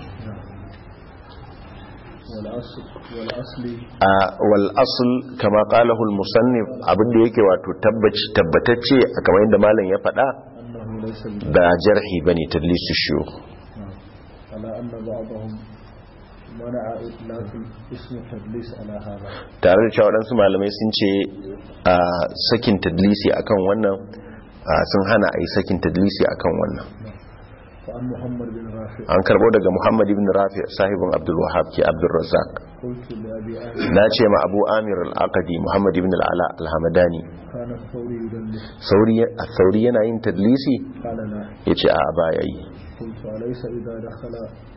والأصل والأصل a wal asl kama qalahu al musannif abinda yake wato tabbaci tabbatacce a kamar yadda malam ya faɗa أنه ليس بجرح ba jarhi bane tadlisu shiyo نعم على أن بعضهم منع إطلاق اسم تدليس على هذا tare da cewa waɗansu malamai sun ce a sakin tadlisi akan wannan a, sun hana a yi sakin tadlisi akan wannan فعن محمد بن رافع an karbo daga muhammad ibn rafi sahibin abdul wahab ke abdul razzaq قلت لأبي آمر na ce ma abu amir al-aqadi muhammad ibn al-ala al-hamadani كان الثوري يدلس sauri a sauri yana yin tadlisi قال لا ya ce a baya yi قلت أليس إذا دخل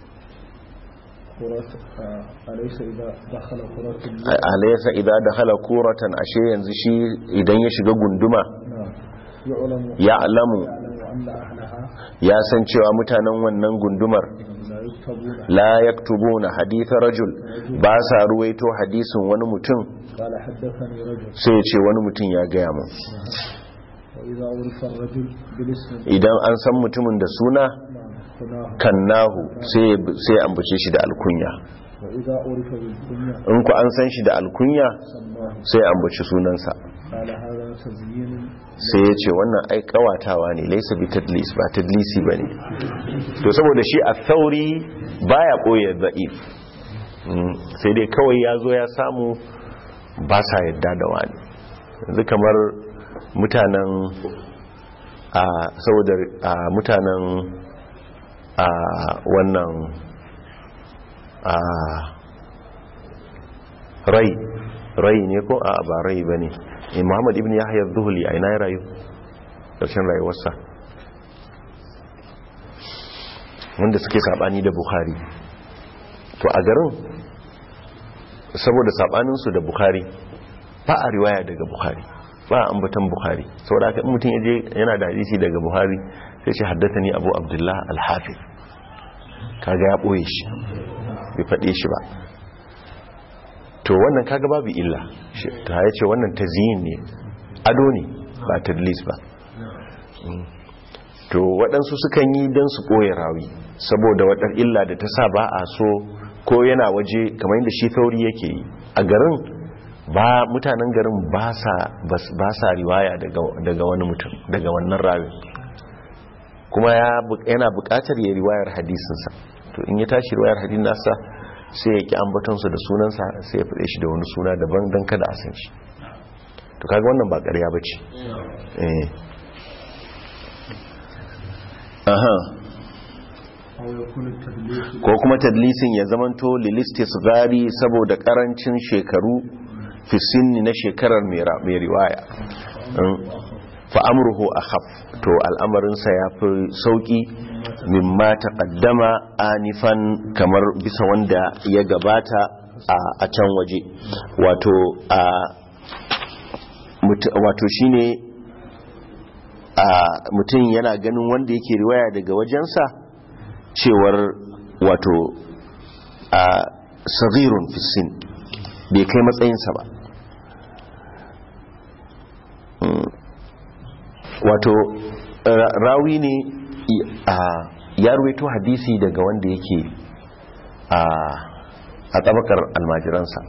قرة آه، أليس إذا دخل قرة A- alaysa idan dakhala kuratan ashe yanzu shi idan ya shiga gunduma نعم يعلم ya alamu يعلم أن أهلها ya san cewa mutanen wannan gundumar لا يكتبون la yaktubuna hadith rajul ba sa ruwaito hadisin wani mutum قال حدثني رجل sai ya ce wani mutum ya gaya mun وإذا عرف الرجل بالاسم idan an san mutumin da suna نعم كناه kannahu sai sai ya ambace shi da alkunya وإذا عرف بالكنية in ku an san shi da alkunya سماه sai ya ambaci sunansa قال هذا تزيين sai ya ce wannan ai kawatawa ne laisa bi tadlis ba tadlisi bane to saboda shi a thauri baya koyar da'if Mm, sai dai kawai ya zo ya samu ba sa yadda da wani yanzu kamar mutanen a saboda a mutanen a wannan a rai rai ne ko a ba rai ba ne in muhammad ibn yahya zuhuli a ina ya rayu ƙarshen rayuwarsa wanda suke sabani da bukhari to a garin saboda sabaninsu da bukhari ba a riwaya daga bukhari ba a ambatan bukhari saboda haka in mutum yaje yana da hadisi daga bukhari sai ce haddathani abu abdullah al-hafiz kaga ya boye shi bai faɗe shi ba to wannan kaga babu illa Shi- ta ya ce wannan tazyin ne ado ne ba tadlis ba Mm. to waɗansu sukan yi don su ɓoye rawi saboda waɗar illa da ta sa ba a so ko yana waje kamar yadda shi tauri yake yi a garin ba mutanen garin ba sa bas- ba sa riwaya daga daga wani mutum daga wannan rawin kuma ya bu- yana buƙatar ya riwayar hadisinsa to in ya tashi riwayar hadisin nasa sai ya ki ambatonsa da sunansa sai ya faɗe shi da wani suna daban don kada a san shi to kaga wannan ba ƙarya ba ce eh aha أو يكون التدليس ko kuma tadlisin ya zamanto lilistis gari saboda karancin shekaru fi sinni na shekarar mai ra- mai riwaya fa'amurhu a haf to al'amarinsa ya fi sauƙi mimma taqaddama anifan kamar bisa wanda ya gabata a- a can waje wato a mut- wato shine a mutum yana ganin wanda yake riwaya daga wajensa cewar wato a sagirun fisin bai kai matsayinsa ba Mm. wato ra- rawi ne i- a ya ruwaito hadisi daga wanda yake a a tabakar almajiransa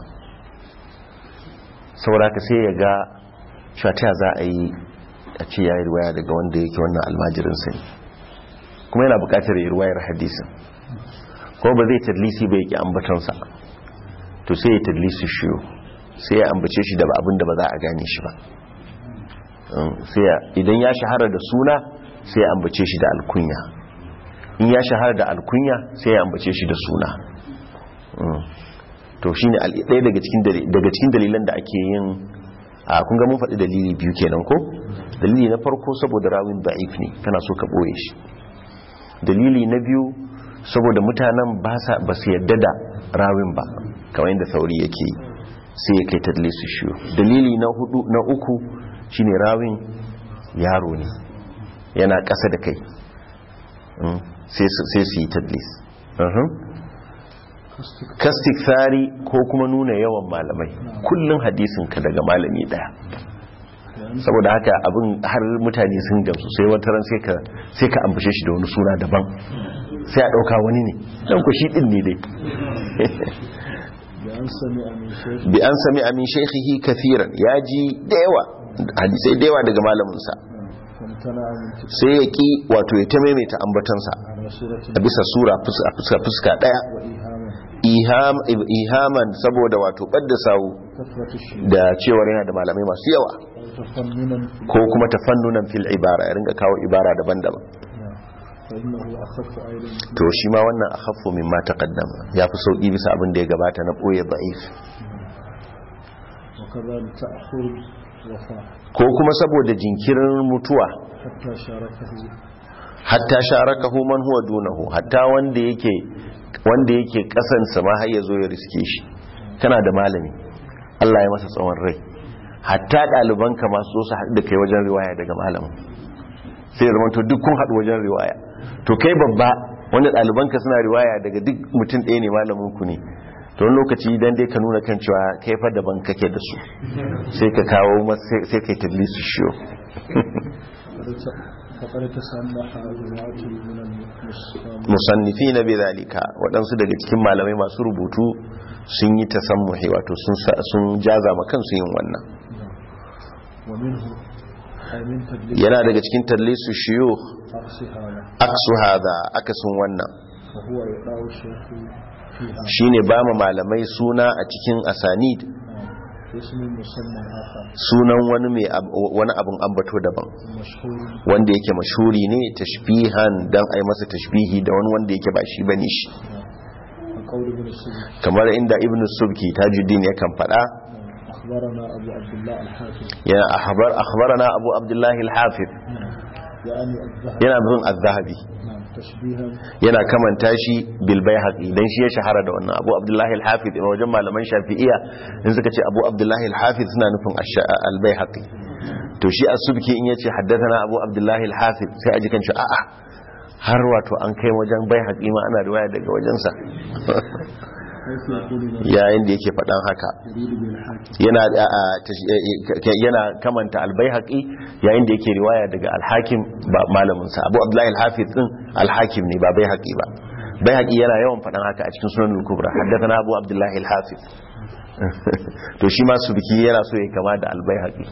saboda ka sai ya ga shata za a yi a ce ya yi riwaya daga wanda yake wannan almajirinsa ne kuma yana bukatar yi ruwayar hadisin kuma ba zai tadlisi ba yake ambatonsa to sai ya tadlisi shiyo sai ya ambace shi da ba abin da ba za a gane shi ba Um, sai ya idan ya shahara da suna sai ya ambace shi da alkunya in ya shahara da alkunya sai ya ambace shi da suna Um, to shine al- ɗaya daga cikin dali- daga cikin dalilan da ake yin a kun ga mun faɗi dalili biyu kenan ko dalili na farko saboda rawin da'if ne kana so ka ɓoye shi dalili na biyu saboda mutanen ba sa ba su yadda da rawin ba kamar yadda sauri yake yi sai ya kai tadlisu shiyo dalili na hudu na uku shine rawin yaro ne yana ƙasa da kai Mm, sai su sai su yi tadlis Mhm. kastik tsari ko kuma nuna yawan malamai kullum hadisin ka daga malami daya saboda haka abin har mutane sun gamsu sai wata ran sai ka sai ka ambashe shi da wani suna daban sai a dauka wani ne dan ku shi din ne dai بأن سمع من شيخ bi an sami amin shaykhihi kathiran yaji da yawa hadisai da yawa daga malamin sa فامتنع من تكرار sai ya ki wato ya ta maimaita ambatansa رسول صورة a bisa sura fus- a fuska fuska daya وإيهاما iham ihaman saboda wato badda sawu كثرة الشيء da cewar yana da malamai masu yawa تفننا ko kuma tafannunan fil ibara ya ringa kawo ibara daban-daban نعم. فإنه أخف أيضا to shi ma wannan akhaffu mimma taqaddama yafi sauki bisa abin da ya gabata na boye da'if وكذلك تأخر الوفاة ko kuma saboda jinkirin mutuwa حتى شاركه hatta sharakahu man huwa dunahu hatta wanda yake wanda yake kasansa ma har ya zo ya riske shi kana da malami Allah ya masa tsawon rai hatta ɗaliban ka masu zo su haɗu da kai wajen riwaya daga malamin sai ya zamanto duk kun haɗu wajen riwaya to kai babba wanda ɗaliban ka suna riwaya daga duk mutum ɗaya ne malamin ku ne to wani lokaci dan dai ka nuna kan cewa kai fa daban kake da su sai ka kawo masa- sai- sai kai tadlisu shiyo فقد ت- فقد تسمح جماعة من المسلمين musannifi na bezalika waɗansu daga cikin malamai masu rubutu sun yi tasammuhi wato sun sa- sun jaza ma kansu yin wannan ومنه أي من تدليس yana daga cikin tallisu shiyu عكس هذا aksu hada akasin wannan وهو إقاء الشيخ فيها shine ba ma malamai suna a cikin asanid نعم. اسم مسمى آخر sunan wani mai ab- wani abun ambato daban مشهور wanda yake mashuri ne tashbihan dan ai masa tashbihi da wani wanda yake ba shi bane shi كقول ابن السبك kamar inda ibnu subki tajuddin yakan faɗa أخبرنا أبو عبد الله الحاكم yana akhbar akhbarana abu abdullahi al-hafiz نعم. يعني الذهب yana bin az-zahabi نعم تشبيها yana kamanta shi bil baihaqi dan shi ya shahara da wannan abu abdullahi al-hafiz a wajen malaman shafi'iyya in suka ce abu abdullahi al-hafiz suna nufin ash- al-baihaqi to shi as-subki in yace haddathana abu abdullahi al-hafiz sai aji kan shi a'a har wato an kai wajen baihaqi ma ana riwaya daga wajensa حيث يقول لنا yayin da yake faɗan haka يريد بالحاكم yana a- a- tash- eh, yana kamanta al-baihaqi yayin da yake riwaya daga al-hakim ba malamin sa abu abdullahi al-hafiz din al-hakim ne ba baihaqi ba baihaqi yana yawan faɗan haka a cikin sunan al-kubra haddathana abu abdullahi al-hafiz to shi ma subki yana so ya kama da al-baihaqi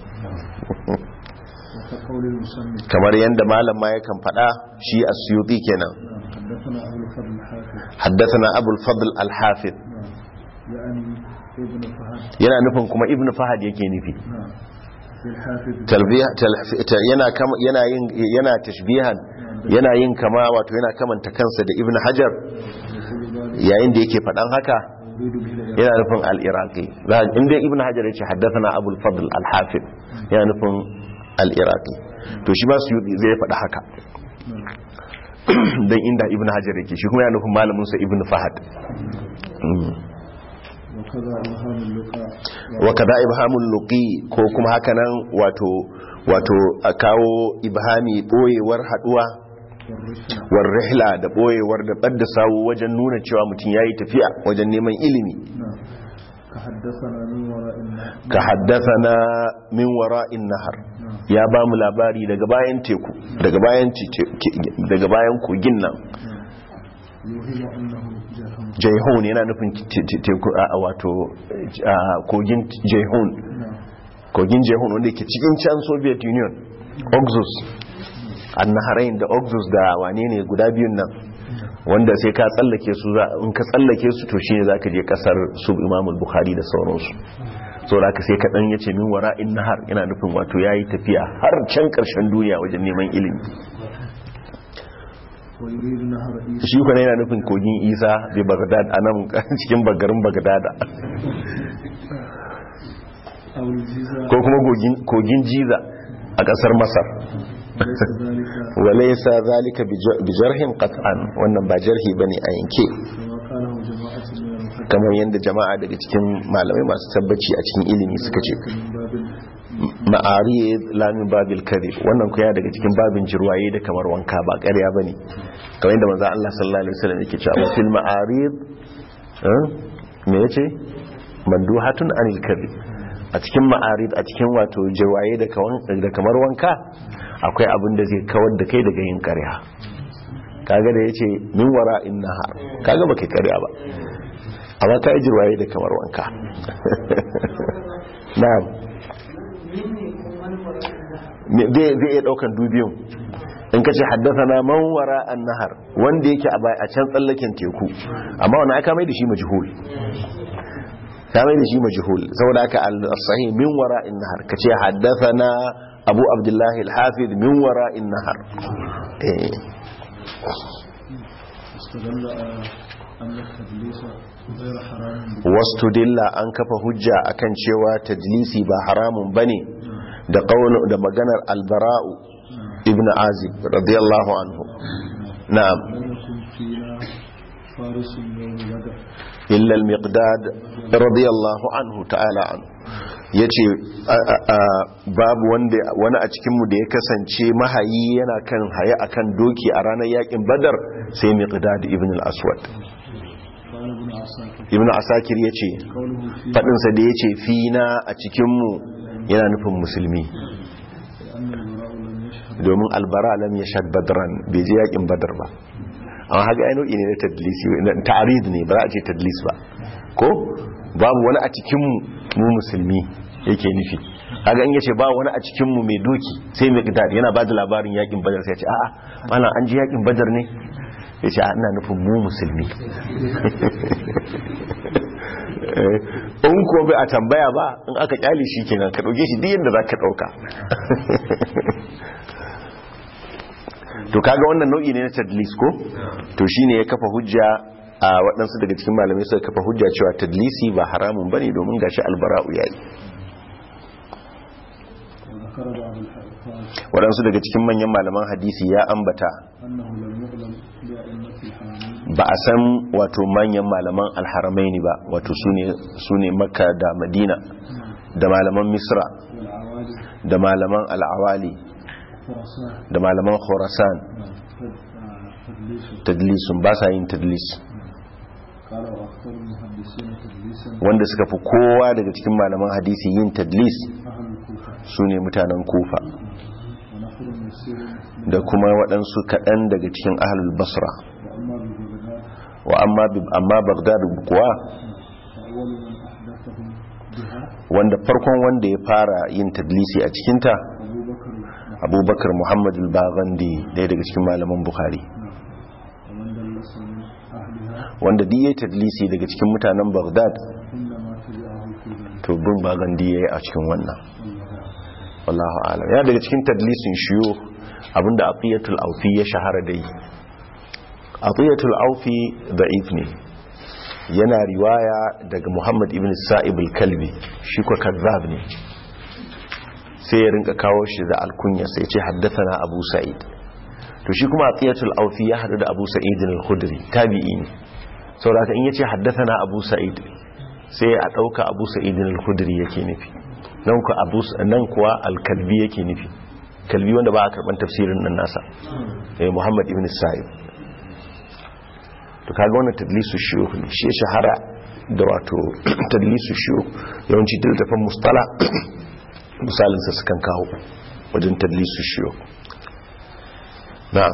وكقول المسمى kamar yanda malam ma yakan faɗa shi as-suyuti kenan نعم. حدثنا أبو الفضل الحاكم haddathana abu al-fadl al-hafiz نعم. يعني ابن فهد yana nufin kuma ibnu fahad yake nufi نعم بالحافظ talbiya tal- ta- yana kama yana yin yana tashbihan yana yin kama wato yana kamanta kansa da ibn hajar يقول ذلك yayin da yake faɗan haka يريد به yana nufin al-iraqi Za- inda ibn hajar yace haddathana abul fadl al-hafiz yana nufin al-iraqi to shi ma su zai faɗa haka dan inda ibn hajar yake shi kuma yana nufin malamin sa ibn fahad Mm. وكذا إلهام اللقاء wa kada ibhamul luqi ko kuma hakanan wato wato a kawo ibhami boyewar haduwa والرحلة war rihla da boyewar da badda sawu wajen nuna cewa mutum yayi tafiya wajen neman ilimi نعم كحدثنا من وراء النهر ka haddathana min wara'in nahar ya ba mu labari daga bayan teku daga bayan tite- ke- daga bayan kogin nan يوهم أنه جهم jaihun yana nufin te- te- teku a a wato a kogin jaihun نعم kogin jaihun wanda ke cikin can soviet union oxus annaharain da oxus da wane ne guda biyun nan wanda sai ka tsallake su za in ka tsallake su to shine zaka je kasar su imamul bukhari da sauransu saboda ka sai ka dan yace min wara'in nahar yana nufin wato yayi tafiya har can karshen duniya wajen neman ilimi ويريد نهر إيسى shi kuma yana nufin kogin isa bi bagdad anan cikin bagarin bagdada أو الجيزة ko kuma kogin- kogin jiza a kasar masar ليس ذلك walaisa zalika bijarhin qat'an wannan ba jarhi bane a yanke كما قاله جماعة من المحدثين kamar yadda jama'a daga cikin malamai masu tabbaci a cikin ilimi suka ce من باب ma'ari lamin babil kadhib wannan kuya daga cikin babin jirwaye da kamar wanka ba ƙarya bane kamar yadda manzo Allah sallallahu alaihi wasallam yake cewa wa fil ma'arid eh, me yace manduhatun anil kadhib a cikin ma'arid a cikin wato jirwaye da kawan- da kamar wanka akwai abin da zai kawar da kai daga yin ƙarya kaga da yace min wara'in nahar kaga baka yi ƙarya ba amma ka yi jirwaye da kamar wanka na'am Me- zai zai iya daukan dubiyun in ka ce haddathana man wara an-nahar wanda yake a bai- a can tsallaken teku amma wannan aka mai da shi majhul ka mai da shi majhul saboda haka al-sahih min wara an-nahar ka ce haddathana abu abdullah al-hafiz min wara an-nahar eh استدل آه، أن التدليس غير حرام wastudilla an kafa hujja akan cewa tadlisi ba haramun bane da qaulu da maganar albara'u ibn azib radiyallahu anhu na'am لم يكن فينا فارس يوم بدر illa al-miqdad radiyallahu anhu ta'ala anhu yace a- a- a- babu wanda wani a cikin mu da ya kasance mahayi yana kan haye akan doki a ranar yakin badar sai miqdad ibn al-aswad قال ابن عساكر ibn asakir yace قوله في faɗinsa da ya ce fina a cikinmu yana nufin musulmi أن البراء لم يشهد domin albara lam ya shad badran bai je yakin badar ba amma haka ai nau'i ne na tadlisi na ta'arid ne ba za a ce tadlis ba ko babu wani a cikinmu mu musulmi yake nufi kaga in yace ba wani a cikinmu mai doki sai mai gidad yana ba da labarin yakin badar sai ya ce a'a malam an ji yakin badar ne ya ce ina nufin mu musulmi in ko bai a tambaya ba in aka kyale shi kenan ka dauke shi duk yadda za ka dauka to kaga wannan nau'i ne na tadlis ko to shine ya kafa hujja a waɗansu daga cikin malamai suka kafa hujja cewa tadlisi ba haramun bane domin gashi albara'u yayi وذكر بعض الحفاظ waɗansu daga cikin manyan malaman hadisi ya ambata أنه لم يعلم بأئمة الحرمين ba a san wato manyan malaman alharamaini ba wato su ne makka da madina da malaman misra والعوالي da malaman al'awali خراسان da malaman khorasan تدليس tadlisun ba sa yin tadlis قال وأخطر المحدثين تدليسا wanda suka fi kowa daga cikin malaman hadisi yin tadlis أهل الكوفة su ne mutanen kufa ونفر يسير da kuma waɗansu kaɗan daga cikin ahlul basra وأما ببغداد wa amma bi- amma bagdad kuwa فأول من أحدثهم بها wanda farkon wanda ya fara yin tadlisi a cikinta أبو بكر abubakar muhammad al-baghandi ɗaya daga cikin malaman bukhari ومن دلس من أهلها wanda duk yayi tadlisi daga cikin mutanen bagdad إنما تبعه في ذلك to bin baghandi yayi a cikin wannan والله أعلم. wallahu alam ya daga cikin tadlisin shiyo abinda aqiyatul aufi ya shahara da yi aqiyatul aufi da'if ne yana riwaya daga muhammad ibn sa'ib al-kalbi shi ko kazzab ne sai ya rinka kawo shi da alkunya sai ce haddathana abu sa'id to shi kuma aqiyatul aufi ya hadu da abu sa'id al-khudri tabi'i ne saboda haka in yace haddathana abu sa'id sai a dauka abu sa'id al-khudri yake nufi nan ku abu nan kuwa al-kalbi yake nufi kalbi wanda ba a karban tafsirin nan nasa eh muhammad ibn sa'id to kaga wannan tadlisu shuyukh ne shi ya shahara da wato tadlisu shuyukh yawanci daltafan mustala misalin sa sukan kawo wajen tadlisu shuyukh na'am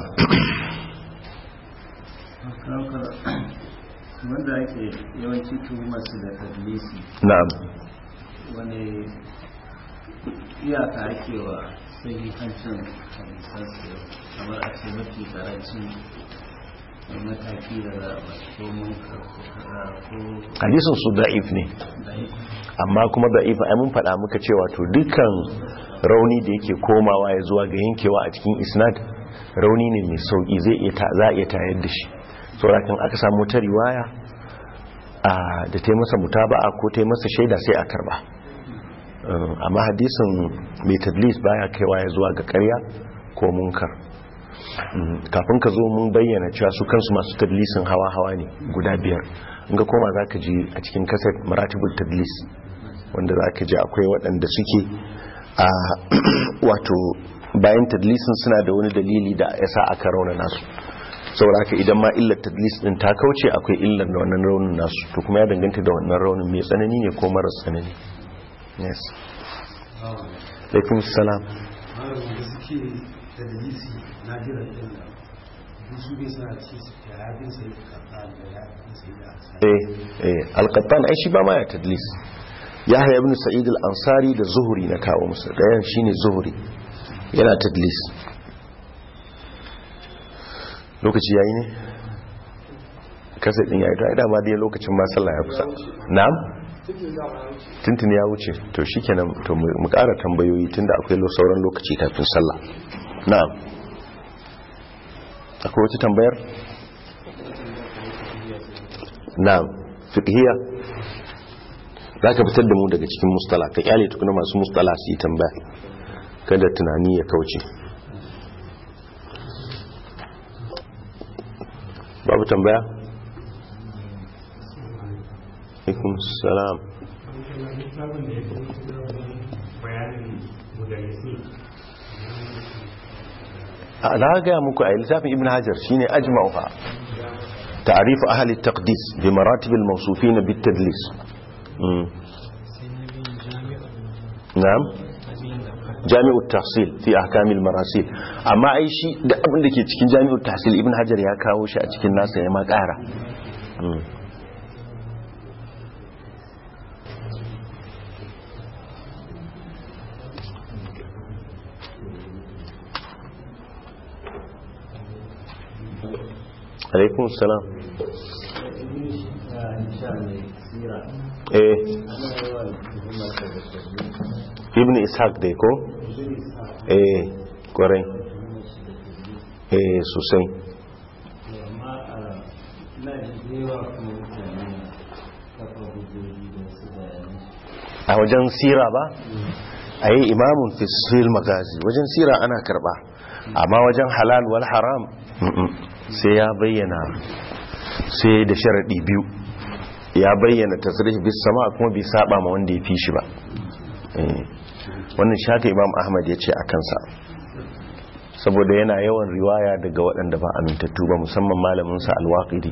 wanda ake yawanci tuhumar su da tadlisi na'am wani iyaka ake wa sahihancin hadisansu kamar a ce mafi karancin mataki da za a ba ko mun ko hadisin su da'if ne da amma kuma da'if ai mun faɗa muka cewa to dukkan rauni da yake komawa ya zuwa ga yankewa a cikin isnad rauni ne mai sauki zai iya ta za a iya tayar da shi saboda kan aka samu ta riwaya a da ta yi masa mutaba'a ko ta yi masa shaida sai a karba Um, amma hadisin mai tadlis baya kaiwa ya zuwa ga ƙarya ko munkar Mm, kafin ka zo mun bayyana cewa su kansu masu tadlisin hawa-hawa ne guda biyar in ga koma za ka ji a cikin kasar maratibul tadlis wanda za ka ji akwai waɗanda suke a wato bayan tadlisin suna da wani dalili da ya sa aka rauna nasu saboda haka idan ma illar tadlis din ta kauce akwai illar da wannan raunin nasu to kuma ya danganta da wannan raunin mai tsanani ne ko maras tsanani yes alaikum salam da suke da dalisi na jiran ɗin da su bai suna ce su yafin sai da kafa da yafin sai da asali eh eh alqattan ai shi ba ma ya tadlis yahya ibn sa'id al-ansari da zuhri na kawo musu dayan shine zuhri yana tadlis lokaci yayi ne kasar din yayi to ai dama dai lokacin ma sallah ya kusa na'am tuntun ya wuce to shikenan to mu ƙara tambayoyi tunda akwai sauran lokaci kafin sallah na'am akwai wata tambayar na'am fiqhiya za ka fitar da mu daga cikin mustala ka kyale tukuna masu mustala su yi tambaya kada tunani ya kauce babu tambaya? ikun salam a na gaya muku a littafin ibn hajar shine ajma'uha تعريف أهل التقديس بمراتب الموصوفين بالتدليس مم. نعم جامع التحصيل في أحكام المراسيل أما أي شيء ده أبن لكي تكين جامع التحصيل ابن حجر يا كاو شيء تكين ناس يا ما قارا مم. عليكم السلام eh ibn ishaq dai ko eh kwarai eh sosai a wajen sira ba a yi imamun fisil magazi wajen sira ana karba amma wajen halal wal haram sai ya bayyana sai da sharaɗi biyu ya bayyana tasirih bis sama kuma bai saba ma wanda ya fi shi ba wannan shaka imam ahmad ya ce a kansa saboda yana yawan riwaya daga waɗanda ba amintattu ba musamman malaminsa alwaƙiri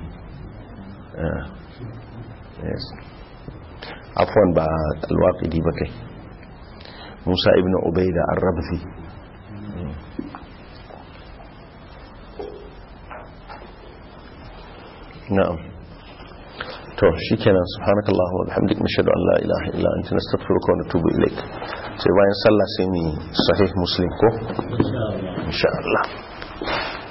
afwan ba alwaƙiri ba kai musa ibn ubaida ar-rabzi na'am to shikenan subhanakallahu wa bihamdik nashhadu an la ilaha illa anta nastaghfiruka wa natubu ilaik sai bayan sallah sai ni sahih muslim ko insha Allah